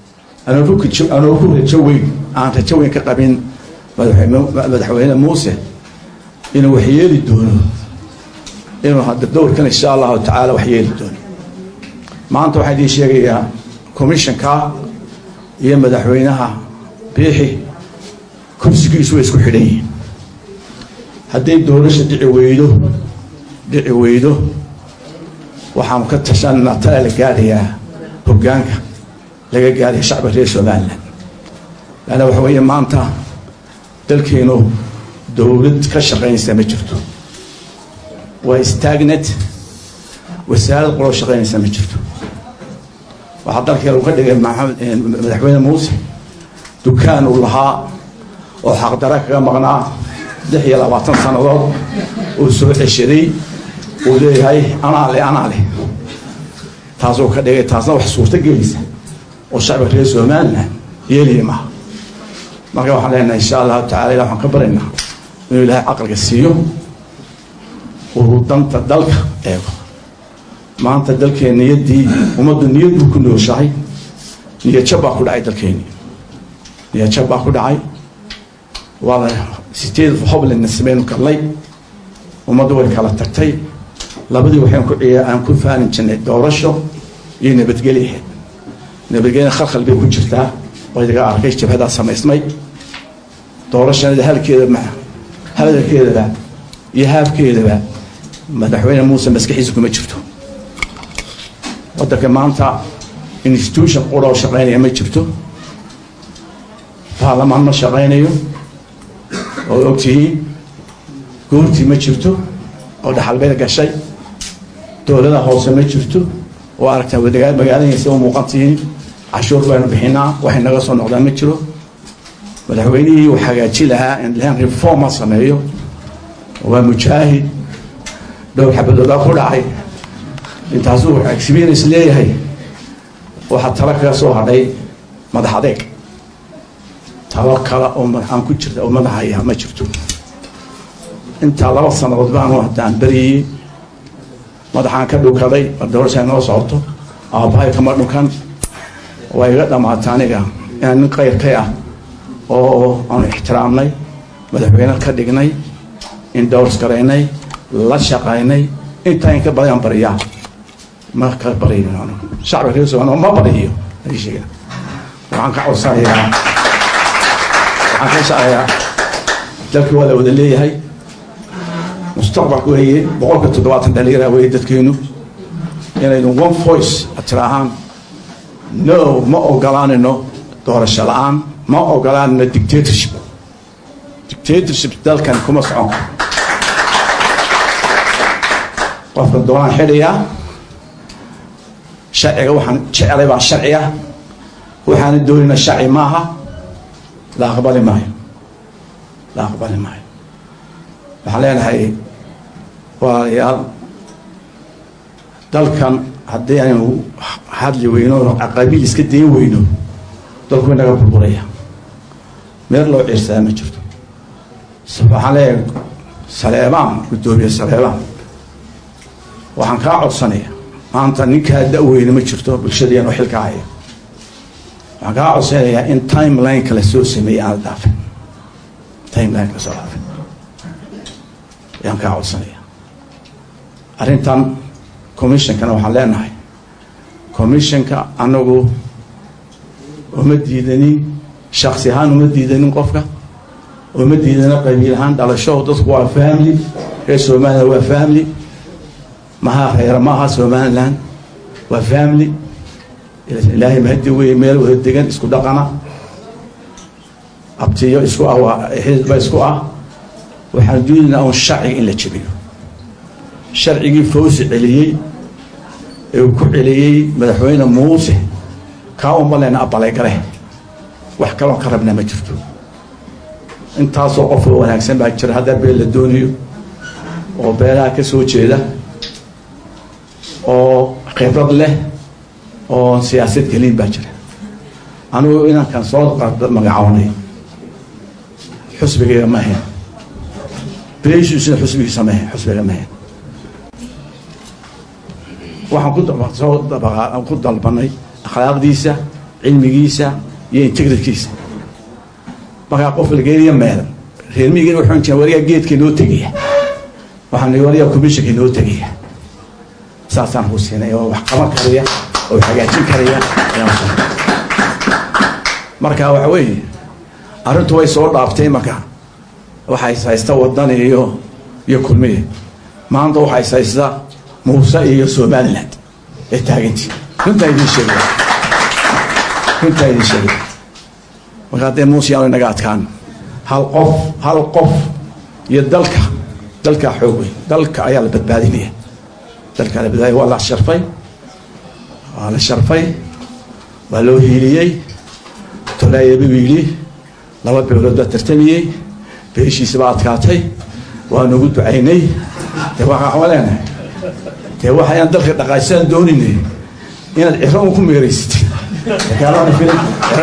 anoo ku rajo weyn aan rajo weyn ka qabin madaxweyne muuse inuu wax yeeli doono inuu hadda dowrkan insha allahu tacaala wax yeeli doono maanta waxaan idiin sheegayaa commissionka iyo madaxweynaha biixi kursigiisu way isku xidhan yihiin hadday doorasha dhici weydo dhici weydo waxaanu ka tashanaa tala la gaarayaa hoggaanka laga gaaraya shacba reer somalilan laanna waxa weeye maanta dalkeenu dowlad ka shaqaynaysa ma jirto waa stagnet wasaarad qoloo shaqaynaysa ma jirto waxaa dalkee lagu ka dhigay madaxweyne muuse dukaan uu lahaa oo xaqdara kaga maqnaa lix iyo labaatan sannadood uu soo ceshaday uu leeyahay anaa le anaa leh taasuu ka dhigay taasna wax suurto gelaysa oo shacbiga reer somalilan yeeliya maaha marka waxaan leenahay insha allahu tacala ilah waxaan ka baraynaa inuu ilaahay caqliga siiyo uu danta dalka eego maanta dalkeen niyaddii ummaddu niyad buu ku nooshahay niyadjab baa ku dhacay dalkeeni niyadjab baa ku dhacay waa la sideed hoblandna sameynu galnay ummaddu way kala tagtay labadii waxaan ku ciya aan ku faanin jirnay doorasho iyo nabadgeli ahayd nabadgelya khalkhal bay ku jirtaa oo idaga arkay jabhadaa samaysmay doorashanada halkeeda hadalkeedaba iyo haafkeedaba madaxweyne muuse maskaxiisa kuma jirto waddanka maanta institution quroo shaqaynaya ma jirto baarlamaan ma shaqaynayo oo ogtihiin goortii ma jirto oo dhaxalbeed gashay dowlada hoose ma jirto oo aragtaa wadagaa magaaladaysa u muuqantihiin cashuur baynu bixinaa waxay naga soo noqdaan ma jiro madaxweynihii uu hagaaji lahaa in reform ha sameeyo waa mujaahid dhowr xabadoodaa ku dhacay intaasuu experience leeyahay waxaa talo kaga soo hadhay madax adeeg talo kale oo aan ku jirta oo madaxaya ma jirto intaa laba sannadood baanu haddaan beriyey madaxaan ka dhukaday doorasha noo socoto aabbahay kama dhukan waa iga dhammaata aniga inaan nin qayrkay ah oo aanu ixtiraamnay madaxweyne ka dhignay indowrs garaynay la shaqaynay intaa in ka badan bariyaa ma ka bariyo shacbiga reer somaaliya ma bariyo sheega waxaan ka codsanayaa waxaan ka shaqayaa dalkii waa la wada leeyahay mustaqbalka weeye boqolka toddobaatan dhalinyara weeye dadkeenu inaynu one voice tiraahaan no ma ogolaanayno doorasho la-aan ma ogolaanayno dictatorship dictatorship dalkan kuma socon qofka doonaan xidhayaa sharciga waxaan jecelay baa sharciya waxaana doonayna sharci maaha la aqbali maayo la aqbali maayo waxaan leenahay walaalayaal dalkan haddii aynu hadli weyno qabiil iska dayn weyno dalku inaga burburaya meel loo ciirsadaa ma jirto waxaan leeyahay saleebaan guddoomiye saleebaan waxaan kaa codsanaya maanta ninkaa da-weyne ma jirto bulshadeenoo xilka haya waxaan kaa codsanayaa in timeline kala soo sameeyey aan la dhaafin timeline kala soo dhaafin ayaan kaa codsanaya arrintan commissionkana waxaan leenahay commissionka anagu uma diidanin shaksi ahaan uma diidanin qofka oo ma diidana qabiil ahaan dhalasho dadku waa family reer somaliland waa family maha reera maaha somaliland waa family ilaahay mahadi wey meel wada degan isku dhaqana abtiyo isku ah waa xisba isku ah waxaan doonaynaa un sharciga in la jebiyo sharcigii fawsi celiyey ee uu ku celiyey madaxweyne muuse kaa uma lena abalay-gale wax kaloo ka rabnaa ma jirto intaasoo qof oo wanaagsan baa jira hadda beel la doonayo oo beelaha ka soo jeeda oo khibrad leh oo siyaasad gelin baa jira anugu inankan soo magacoonay xusbigayga ma ahayn beeshiisuna xusbigiisa ma ahayn xusbiga ma ahayn waxaan ku soo dabaqaa ku dalbanay akhlaaqdiisa cilmigiisa iyo integritkiisa markaa qof lageeliya meel reer miyigan waxaan jiraa warigaa geedka inoo tegaya waxaan nihi warigaa commissionka inoo tegaya saasaan ku siinay oo wax qaban karaya oo wax hagaajin karaya ayaan siinay marka waxa weeye arrintu way soo dhaaftay marka waxay haysta wadan iyo iyo kulmiye maanta waxay haysta muuse iyo somaliland ee taagantii runtaa idin sheegaya runtaa idin sheegaya marka haddee muuse yaanu inaga adkaan hal qof hal qof iyo dalka dalkaa xoog weyn dalka ayaa la badbaadinaya dalkaa la badbaadinaya waa la sharfay waa la sharfay waa loo hiiliyey tolaayabu yidhi laba beelood baa tartamiyey beeshiisa baa adkaatay waa nagu ducaynay dee waxaan leenahay dee waxayaan dalka dhaqaajisaan dooninay inaad ciro un ku meeraysatid magaalada filim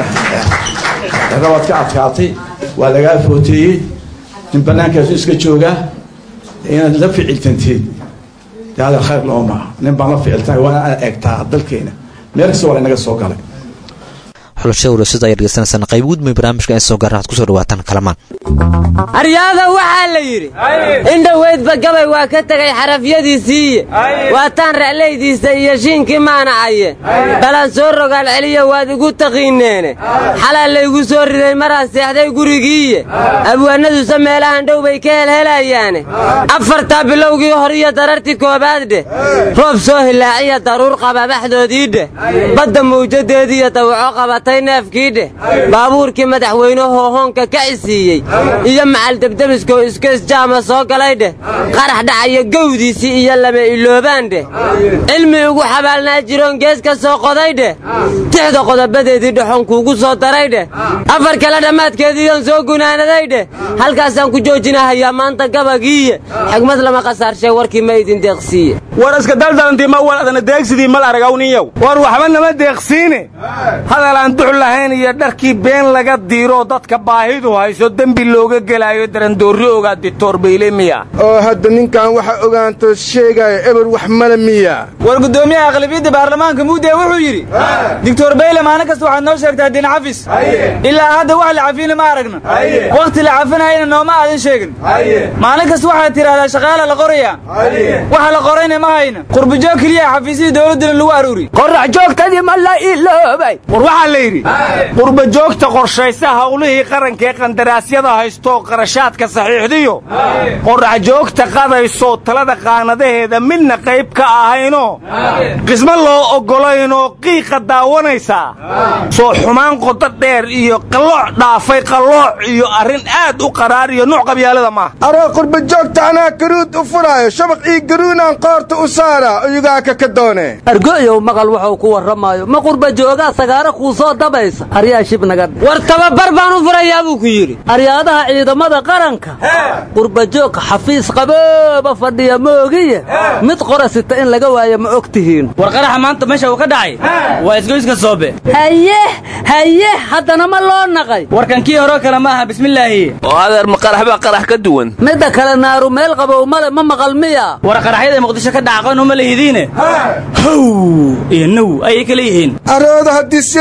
ciro waad ka adkaatay waa lagaa footeeyey nin bannaankaasu iska joogaa inaad la ficiltanteed dee hadal khayr looma nin baan la ficiltay waa inaad eegtaa dalkeena meel kasta waa laynaga soo galay xulashada warasada ayaa dhegeysanaysaan qayb gudmay barnaamijka in soo gaarna waxad kusoo dhawaataan kalamaan aryaada waxaa la yidhi indhoweydba gabay waa ka tegay xarafyadiisiiye waataan ra'laydiisa iyo shiinkii maanacaye balan soo rogaal celiya waad igu taqiineene xalaa laygu soo riday maraan seexday gurigiiye abwaanadusa meelahan dhow bay ka helhelayaane afartaa bilowgii hor iyo darartii koobaad dheh roob soo hilaaciya daruur qababaxdoodii dheh badda mawjadeediiyo dawaco qabatay neefkii dheh baabuurkii madaxweynehoo hoonka ka cisiiyey iyo macal debdebiskoo iskoisjaama soo galay dheh qarax dhacaya gowdiisii iyo lama iloobaan dheh cilmi ugu xabaalnaa jiroon gees ka soo qoday dheh tixda qodobadeedii dhexoon kuugu soo daray dheh afar kale dhammaadkeediiyoon soo gunaanaday dheh halkaasaan ku joojinahayaa maanta gabagiiye xigmad lama khasaarshay warkii ma idin deeqsiiye war iska daldalantii ma waladana deegsidii mal aragawniyow war waxba nama deeqsiine hadalaan dux lahayn iyo dharkii been laga diiroo dadka baahidu hayso dembi looga gelaayo darandoorri ogaa dictor bayle miya oo hadda ninkan waxa ogaanto sheegaya eber wax male miya war guddoomiyaha aqlabiyadda baarlamaanka muudee wuxuu yidhi dictor bayle maalin kasta waxaad noo sheegtaa din cafis ilaa hadda wax la cafina ma aragna wakhti la cafinayana nooma aadan sheegin maalin kasta waxaad tidhahdaa shaqaala la qorayaa waxa la qorayna ma hayna qurbajoog keliya xafiisyadii dowladdana lagu aruuri qorax joogtadii ma la iloobay war waxaa la yidhi qurbajoogta qorshaysa howlihii qarankaee qandaraasyada haystoo qarashaadka saxiixdiyo qorax joogta qadaysoo talada qaanadaheeda midna qayb ka ahaynoo qismo loo oggolaynoo qiiqa daawanaysaa soo xumaan qodo dheer iyo qallooc dhaafay qallooc iyo arrin aad u qaraar iyo nuuc qabyaalada maaha aroo qurbajoogta anaa garuud u furaayo shabaq ii garuunaan qoorta u saara oyugaa ka ka doone argo'yow maqal wuxuu ku warramaayo ma qurbajoogaa sagaaro kuu soo dabaysa aryaa shib naga war tababar baan u furayaa buu ku yidhi aryaadaha ciidamada qaranka qurbajoog xafiis qabooba fadhiya moogiye mid qora sita in laga waayo ma og tihiin war qaraxa maanta meesha uu ka dhacay waa isgoyska soobe haye haye haddana ma loo naqay warkan kii horeo kale ma aha bismillaahi oo adeer ma qarax baa qarax ka duwan midda kale naaru meel qabow male ma maqal miya war qaraxyada muqdisho ka dhacaqan uma lehidiine how iyo now ayay kala yihiin arooda haddii sirya iyo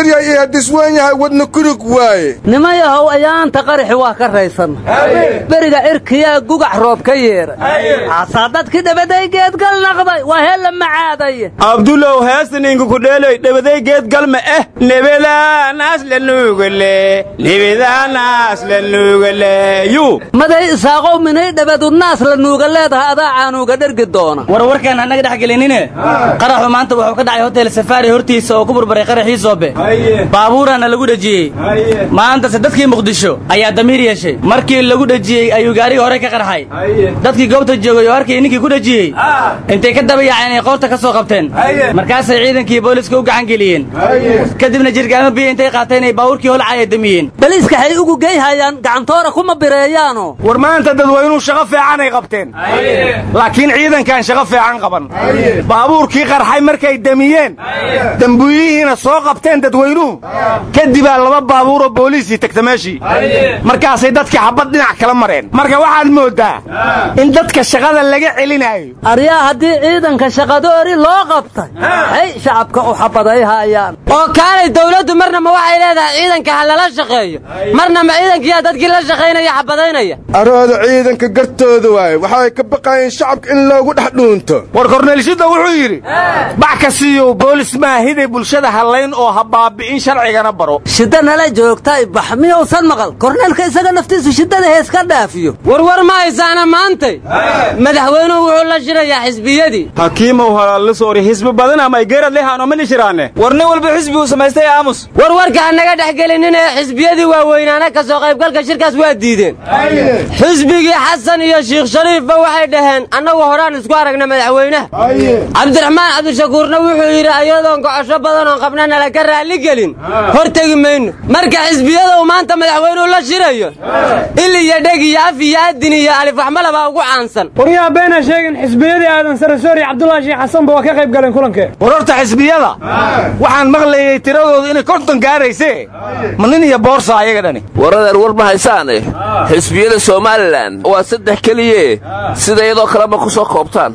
waa diswan yahay wadna kurug waaye nimayahow ayaanta qaraxi waa ka raysanna beriga cirkiyaa gugax roob ka yeedhay xaasaa dadkii dhabaday geedgal naqday waa hella macaaday abdulow heestaninka kudheeloy dhabaday geedgalma eh nebadaanaas la nuugale nebadaanaas la nuugaleyu maday isaaqow minay dhabadudnaas la nuuga leedahay adaa caanuuga dhergi doona warwarkaan annaga dhex gelinine qaraxu maanta wuxuu ka dhacay hotel safaari hortiisa oo ku burburay qaraxii soobe baabuuraana lagu dhejiyey maantase dadkii muqdisho ayaa damiir yeeshay markii lagu dhejiyey ayuu gaarigii hore ka qarxay dadkii goobta joogay oo arkay ninkii ku dhejiyey intay ka daba yaaceen ay qoorta ka soo qabteen markaasay ciidankii booliska u gacan geliyeen kadibna jirgaamo biyo intay qaateen ay baabuurkii holcaya damiyeen baliiska hay ugu geyhayaan gacantoora kuma bireeyaano war maanta dadweynuhu shaqo fiicanay qabteen laakiin ciidankan shaqo fiican qaban baabuurkii qarxay markay damiyeen dambuuyihiina soo qabteen dadweynuhu kadibaa laba baabuuroo booliisii tagta meeshii markaasay dadkii xabad dhinac kala mareen marka waxaad mooddaa in dadka shaqada laga celinaayo aryaa haddii ciidanka shaqadoori loo qabtay hay shacabka u xabaday haayaan oo kaalay dawladdu marna ma waxay leedahay ciidanka ha lala shaqeeyo marna ma ciidankiyaa dadkii la shaqaynaya xabadaynaya arooda ciidanka gartooda waaye waxay ka baqayeen shacabka in loogu dhex dhuunto war korneelshidda wuxuu yidhi bax ka siiyow boolis maahiday bulshada hallayn oo ha baabi'in sharcigana baro shidda nala joogtay bax miyuusan maqal korneelka isaga naftiisu shiddada hees ka dhaafiyo warwar ma haysaana maantay madaxweynuhu wuxuu la shirayaa xisbiyadii hakiimow halaallisoori xisbi badan ama gerad lehaano ma nishiraane war nin walba xisbi uu samaystay aamus warwarka hanaga dhex gelinin ee xisbiyadii waaweynaana ka soo qaybgalka shirkaas waa diideen xisbigii xasan iyo shiikh shariifba waxay dhaheen annagu horaan isku aragna madaxweynaha cabdiraxmaan cabdishakuurna wuxuu yidhi ayadoon gocosho badan oon qabna nala ka raalli gelin hor tegi mayno marka xisbiyada uu maanta madaxweynuhu la shirayo il iyo dheg iyo af iyo adin iyo alif waxmala baa ugu caansan waryaa beena sheegin xisbiyadii aadan sarasoor iyo cabdullaahi sheekh xasanba waa ka qayb galeen kulankee war horta xisbiyada waxaan maqlayey tiradoodu inay konton gaarayse ma nin iyo boorsa ayaga dhani waradeer war ma haysaane xisbiyada somalilan waa saddex keliye sida iyadoo kaleba ku soo koobtaan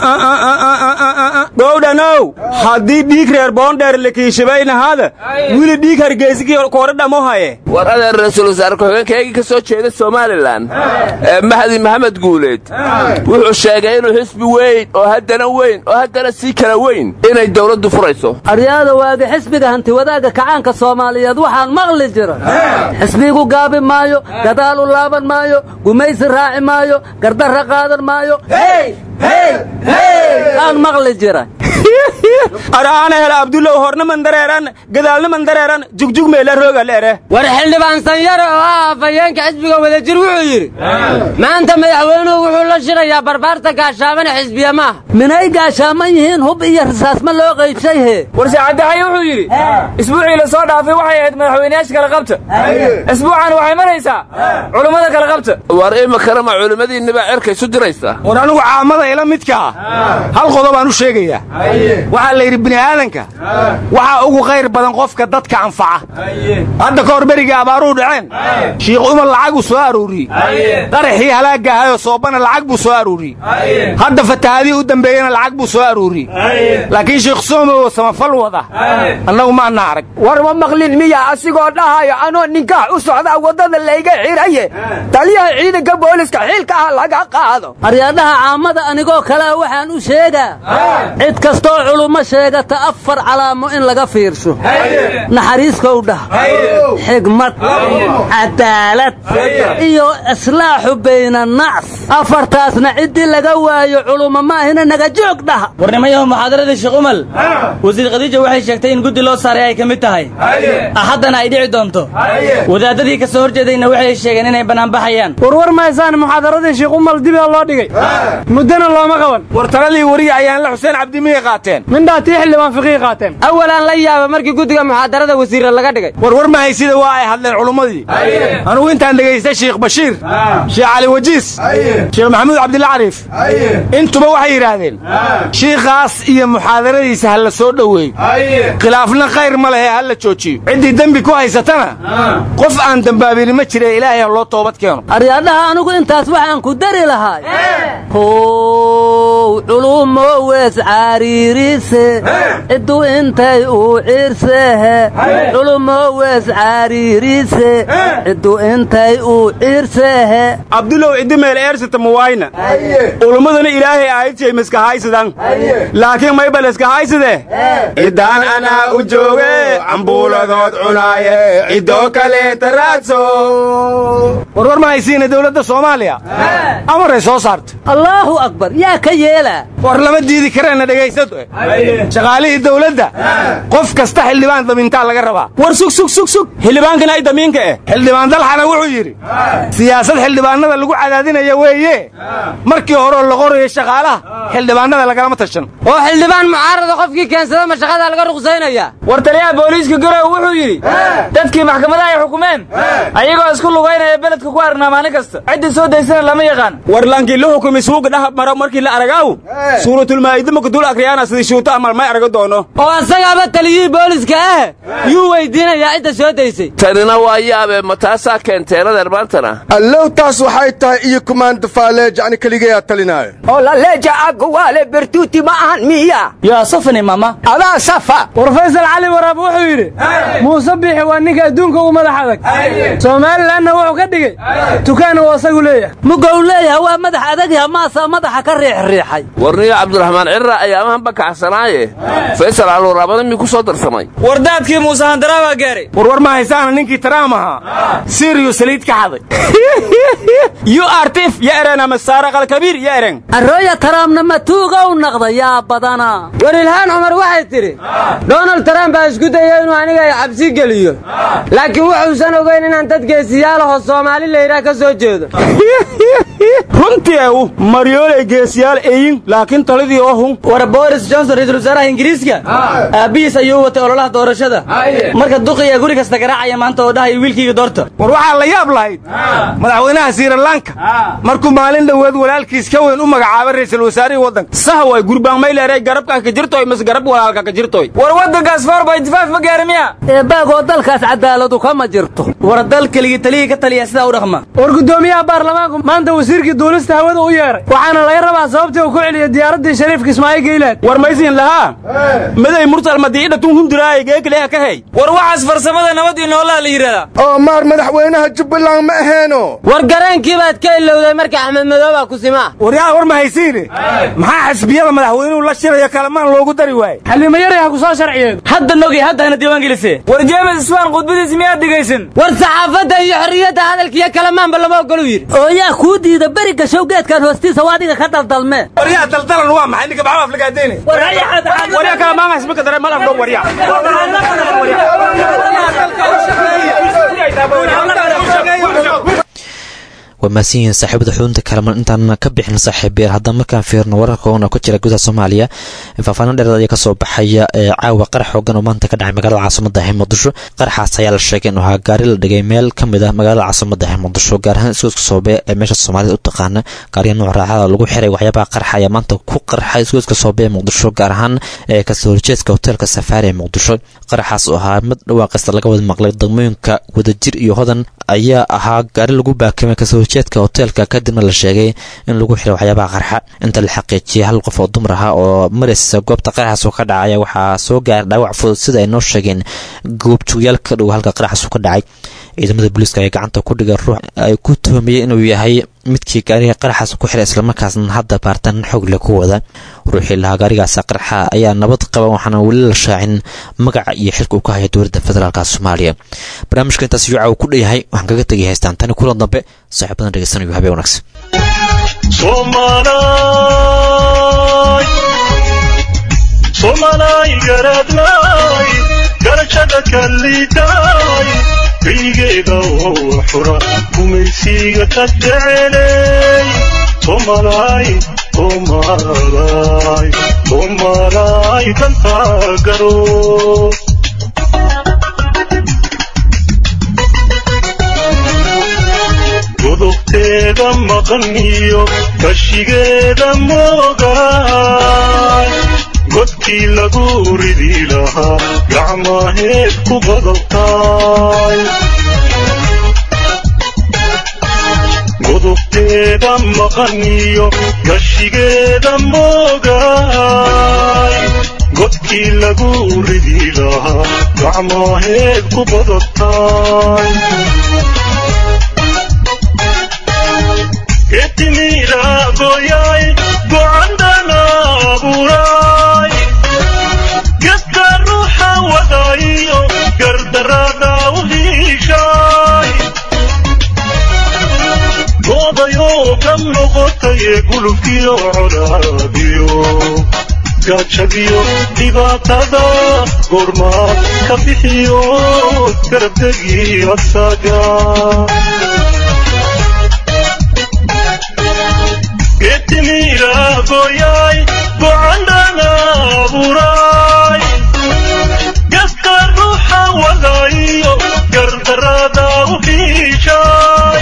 dhowdhanow haddii dhiig reer boondheer lakiishabaynahaada wili dhiig hargeysigii koore dhamohaye war adeer ra-iisul wasaare ku-xigeenkaygii ka soo jeeda somalilan ee mahdi maxamed guuleed wuxuu sheegay inuu xisbi weyn oo haddana weyn oo haddana sii kala weyn inay dawladdu furayso aryaada waagi xisbiga hantiwadaaga kacaanka soomaaliyeed waxaan maqli jira xisbigu gaabi maayo gadaalu laaban maayo gumaysi raaci maayo gardarra qaadan maayo aan maqli jira araana hel abdulow horna mandareeran gadaalna mandareeran jugjug meela rooga leere war xildhibaan sanyare oo ah afhayeenka xisbiga wadajir wuxuu yidhi maanta madaxweynuhu wuxuu la shirayaa barbaarta gaashaamana xisbiya maaha minay gaashaaman yihiin hub iyo rasaas ma loo qaybshay hee war saacaddaxaye wuxuu yidhi isbuucii la soo dhaafay waxay ahayd madaxweynayaasha kala qabta isbuucan waxay maraysaa culummada kala qabta war iminkana ma culimmadiinniba cerka isu diraysa war anigu caamada ila midkaa hal qodob aan u sheegayaa waxaa la yidhi bini'aadanka waxaa ugu khayr badan qofka dadka anfaca hadda ka hor berigii abaaruu dhaceen shiikh umar lacaguu soo arooriyey qaraxii halaagga ahayoo soobana lacag buu soo arooriyey hadda fatahaadihii u dambeeyena lacag buu soo arooriyey laakiin shiikh soomow samafal wada annagu maana arag war ma maqlin miya asigoo dhahayo anoo ninkaax u socdaa waddada layga xiraye taliyaha ciidanka booliska xiilka ah laga qaado aryaadhaha caamada anigoo kalea waxaan u sheegaa cid kastoo culummo sheegata afar calaamo in laga fiirsho naxariiskow dhah xigmad cadaalad iyo islaaxu bayna nacs afartaasna ciddii laga waayo culummo maahina naga joog dhaha warnimayahu muxaadaradii sheekh umal wasiir khadiija waxay sheegtay in guddi loo saaray ay ka mid tahay haddana ay dhici doonto wadaadadii ka soo horjeedayna waxay sheegeen inay bannaanbaxayaan warwar mahaysaan muxaadaradii sheekh umal dibaa loo dhigay muddana looma qaban war taladii wariya ayaan la xuseen cabdimiyay qaateen mindhaa tii xildhibaan fiqii qaateen awalaan la yaaba markii guddiga muxaadarada wasiirra laga dhigay war war mahaysida waa ay hadleen culummadii anugu intaan dhegaystay sheekh bashiir sheekh cali wajiis sheekh maxamuud cabdilla cariif intuba waxay yidhaahdeen shiikhaas iyo muxaadaradiisa ha la soo dhoweeyo khilaafna khayr ma lehe ha la joojiyo ciddii dembi ku haysatana qof aan dembaabini ma jire ilaahay ha loo toobad keeno aryaadhaha anigu intaas waxaan ku dari lahay how culumo wees caadi cariirise ciddu intay uu ciirsehe culumo wees cariirise ciddu intay uu ciirsehe abdulow ciddi meel eersata muwayna ulumaduna ilaahay aayadjay maskahaysadan laakiin maybal iskahaysade ciddaan anaa u jooge cambuuladood cunaaye ciddoo kaleeta raadso warwar ma haysiina dowladda soomaaliya amaray soo saarta allaahu akbar yaa ka yeela war lama diidi kareenna dhegaysad shaqaalihii dowladda qof kasta xildhibaan damintaa laga rabaa war sug sug sug sug xildhibaankana ay damiinka eh xildhibaan dalxana wuxuu yidhi siyaasad xildhibaanada lagu cadaadinaya weeye markii horeo la qorayo shaqaalaha xildhibaanada lagalama tashan oo xildhibaan mucaarada qofkii keensada ma shaqada laga ruqsaynaya war taliyaha booliiska garow wuxuu yidhi dadkii maxkamadaha ay xukumeen ayagoo isku lugaynaya beledka ku aragnaa maalin kasta ciddii soo daysana lama yaqaan war laankii la xukumi suuga dhah maro markii la aragaaw suuratulmaa'ida marka dul akriyaana sidii shuuta amal may arago doono oo asagaaba taliyihii booliska ah yuu weydiinayaa cidda soo daysay tanina waa yaabe ma taasaa keenteeradeer maantana allow taas waxay tahay iyo kumaanda faaleeja ani keligayaa talinaayo oo laleeja aguwaale bertuuti ma ahan miya yaa safani mama adaa safa war faysal cali waraab wuxuu yidhi muuse biixi waa ninka adduunka ugu madax adag somalilanna wuxuu ka dhigay tukaan uu asagu leeyahay mugow leeyahay waa madax adagyaha maasaa madaxa ka riixriixay warniyo cabdiraxmaan cirra ayaamahan bakacsanaaye faysal caluraabada mii ku soo darsamay war daadkii muuse handaraa baa gaaray warwar ma haysaana ninkii taraam ahaa siriyu saliid ka xaday yu artif ya eren ama saara qalkabiir ya eren arooya taraamna matuugow naqda yaa badana war ilhaan cumar waxay tidhi donald trump baa isku daya inuu aniga ay cabsi geliyo laakiin wuxuusan ogayn inaan dad geesiyaalahoo soomaali layidhaah ka soo jeedo runtii ew maryooley geesiyaal eyin laakiin talidii oo hun war boris johnson ra'iisul wasaaraha ingiriiska aabbihiis ayuu watay ololaha doorashada marka duqiya guri kasta garaacaya maanta oo dhahaya wiilkayga doorta war waxaa la yaab lahayd madaxweynaha sirilanka markuu maalin dhoweed walaalkiis ka weyn u magacaabay ra'iisul wasaarihii waddanka saha way gurbaan mayleeray garabkaa ka jirtoy mas garab walaalka ka jirtoy war waddankaas four by five ma gaari miya eebbaagoo dalkaas cadaaladu kama jirto war dal keligii taliyii ka taliya sidaa u dhaqma war guddoomiyaha baarlamaanku maanta wasiirkii duulista hawada u yeedhay waxaana laga rabaa sababtii uu ku celiyey diyaaraddii shariifka ismaaciil geylaad war maysiin lahaa maday mursal madiidhatun hundiraaya geekaleha ka hey war waxaas farsamada nabad iyo noolaa la yidhahdaa oo maar madaxweynaha jubbaland ma aheeno war gareenkii baad ka ilowday marka axmed madoobaa ku simaa waryaa war ma haysiine maxaa xisbiyada madaxweynuhu la shirayo kalamaan loogu dari waaye xallimo yaray ha ku soo sharciyeed hadda nogi hadda hana diiwaan gelise war jeemes iswaan khudbadiisi miyaad dhegaysan war saxaafadda iyo xorriyadda hadalkiiyo kalamaanba lama ogolu yidhi oo yaa kuu diida beri gashow geedkan hoostiisa waa adiga ka daldalmee waryaa daldalan waa maxay ninka baxaa aflagaadeyne waryaa kalamaanha ismika dare malaf dhow waryaa waa mahadsan yihiin saaxiibada xudunta kalaman intaan ka bixin saaxiibeer haddana markaan fiirno wararka oona ku jira gudaha soomaaliya faahfaahin dheereed ayaa kasoo baxaya caawa qarax xoogan oo maanta ka dhacay magaalada caasimada ah muqdisho qaraxaas ayaa la sheegay inuu ahaa gaari la dhigay meel ka mid ah magaalada caasimada ah muqdisho gaar ahaan isgoyska soobe ee meesha soomaalida u taqaana gaariya nooc raaxada lagu xiray waxyaabaha qaraxa ayaa maanta ku qarxay isgoyska soobe ee muqdisho gaar ahaan kasoo horjeedka hoteelka safaari ee muqdisho qaraxaas oo ahaa mid dhawaaqista laga wada maqlay degmooyinka wadajir iyo hodan ayaa ahaa gaari lagu baakimay kasoo horjeedka hoteelka kadibna la sheegay in lagu xiray waxyaabaha qarxa inta la xaqiijiyay hal qof oo dumar ah oo maraysa goobta qaraxaas oo ka dhacaya waxaa soo gaaray dhaawac fudud sida ay noo sheegeen goobjoogayaal ka dhow halka qaraxaas ka dhacay ciidamada booliiska ayaa gacanta ku dhigay ruux ay ku tuhumiyey inuu yahay midkii gaariga qaraxaas ku xiray islamarkaasna hadda baartaan xoog le ku wada ruuxii lahaa gaarigaasa qaraxa ayaa nabad qaba waxaana weli la shaacin magaca iyo xilka uu ka haya dowladda federaalka soomaaliya barnaamijka intaas yuuca uu ku dheyahay waxaan kaga tegay haystaan tani kulan dambe saaxiibadan dhegeysanayo habeen wanaagsan somalay garadlay garashada kallidaay keligeeda oo xura gumaysiga ka jecelay somalay somalay somalay dantaa garo godobteeda maqan iyo kashigeeda moogaay godkii lagu ridi lahaa gacmaheed ku badabtaay godobteeda maqan iyo gashigeeda moogaay godkii lagu ridi lahaa gacmaaheed ku badataay getimiiraagoyay gocandana abuuraay gedka ruuxa wadayo gardarada u hiishaay goodayoo ka noqotaye gulubkiyo colaadiyo gaajadiyo dhibaatada goormaad ka bixiyo garabdegi asaga getimiiraagoyay gocandana abuuraay gedka ruuxa wadayo gardarada u hiishaay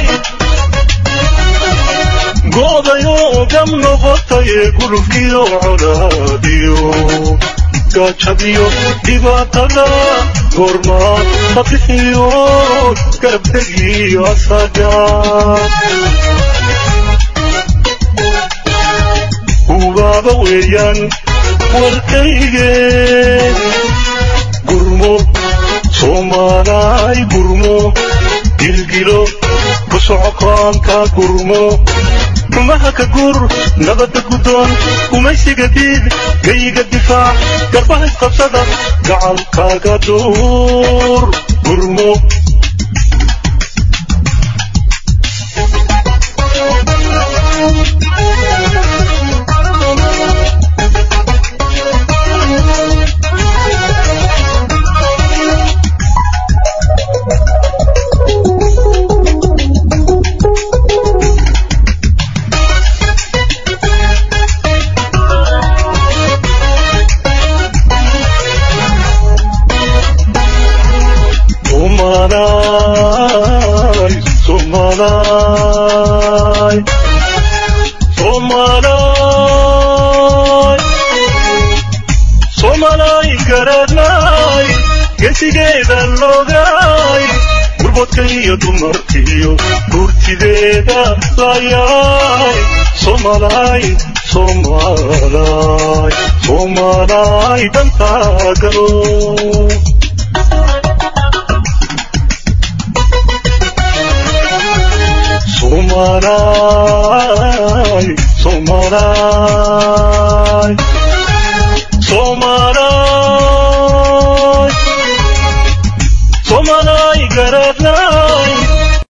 goodayoo gam noqotaye gulubkiyo colaadiyo gaajadiyo dhibaatada goormaad ka bixiyo garabtegiyo asaga ubaaba weeyaan warkayge gurmo soomaalaay gurmo gilgilo ku socokaanka gurmo xumaha ka gur nabadda guddoon gumaysiga diid geyiga difaac garbaha isqabsada gacalkaaga duur gurmo Somalay, Somalay, Somalay, Somalay garanay, gesigeeda logay, gurbadka iyo dumarkiyo gurtideeda layay, Somalay, Somalay, Somalay dantaa galo. Somalay, Somalay, Somalay, Somalay garadlay,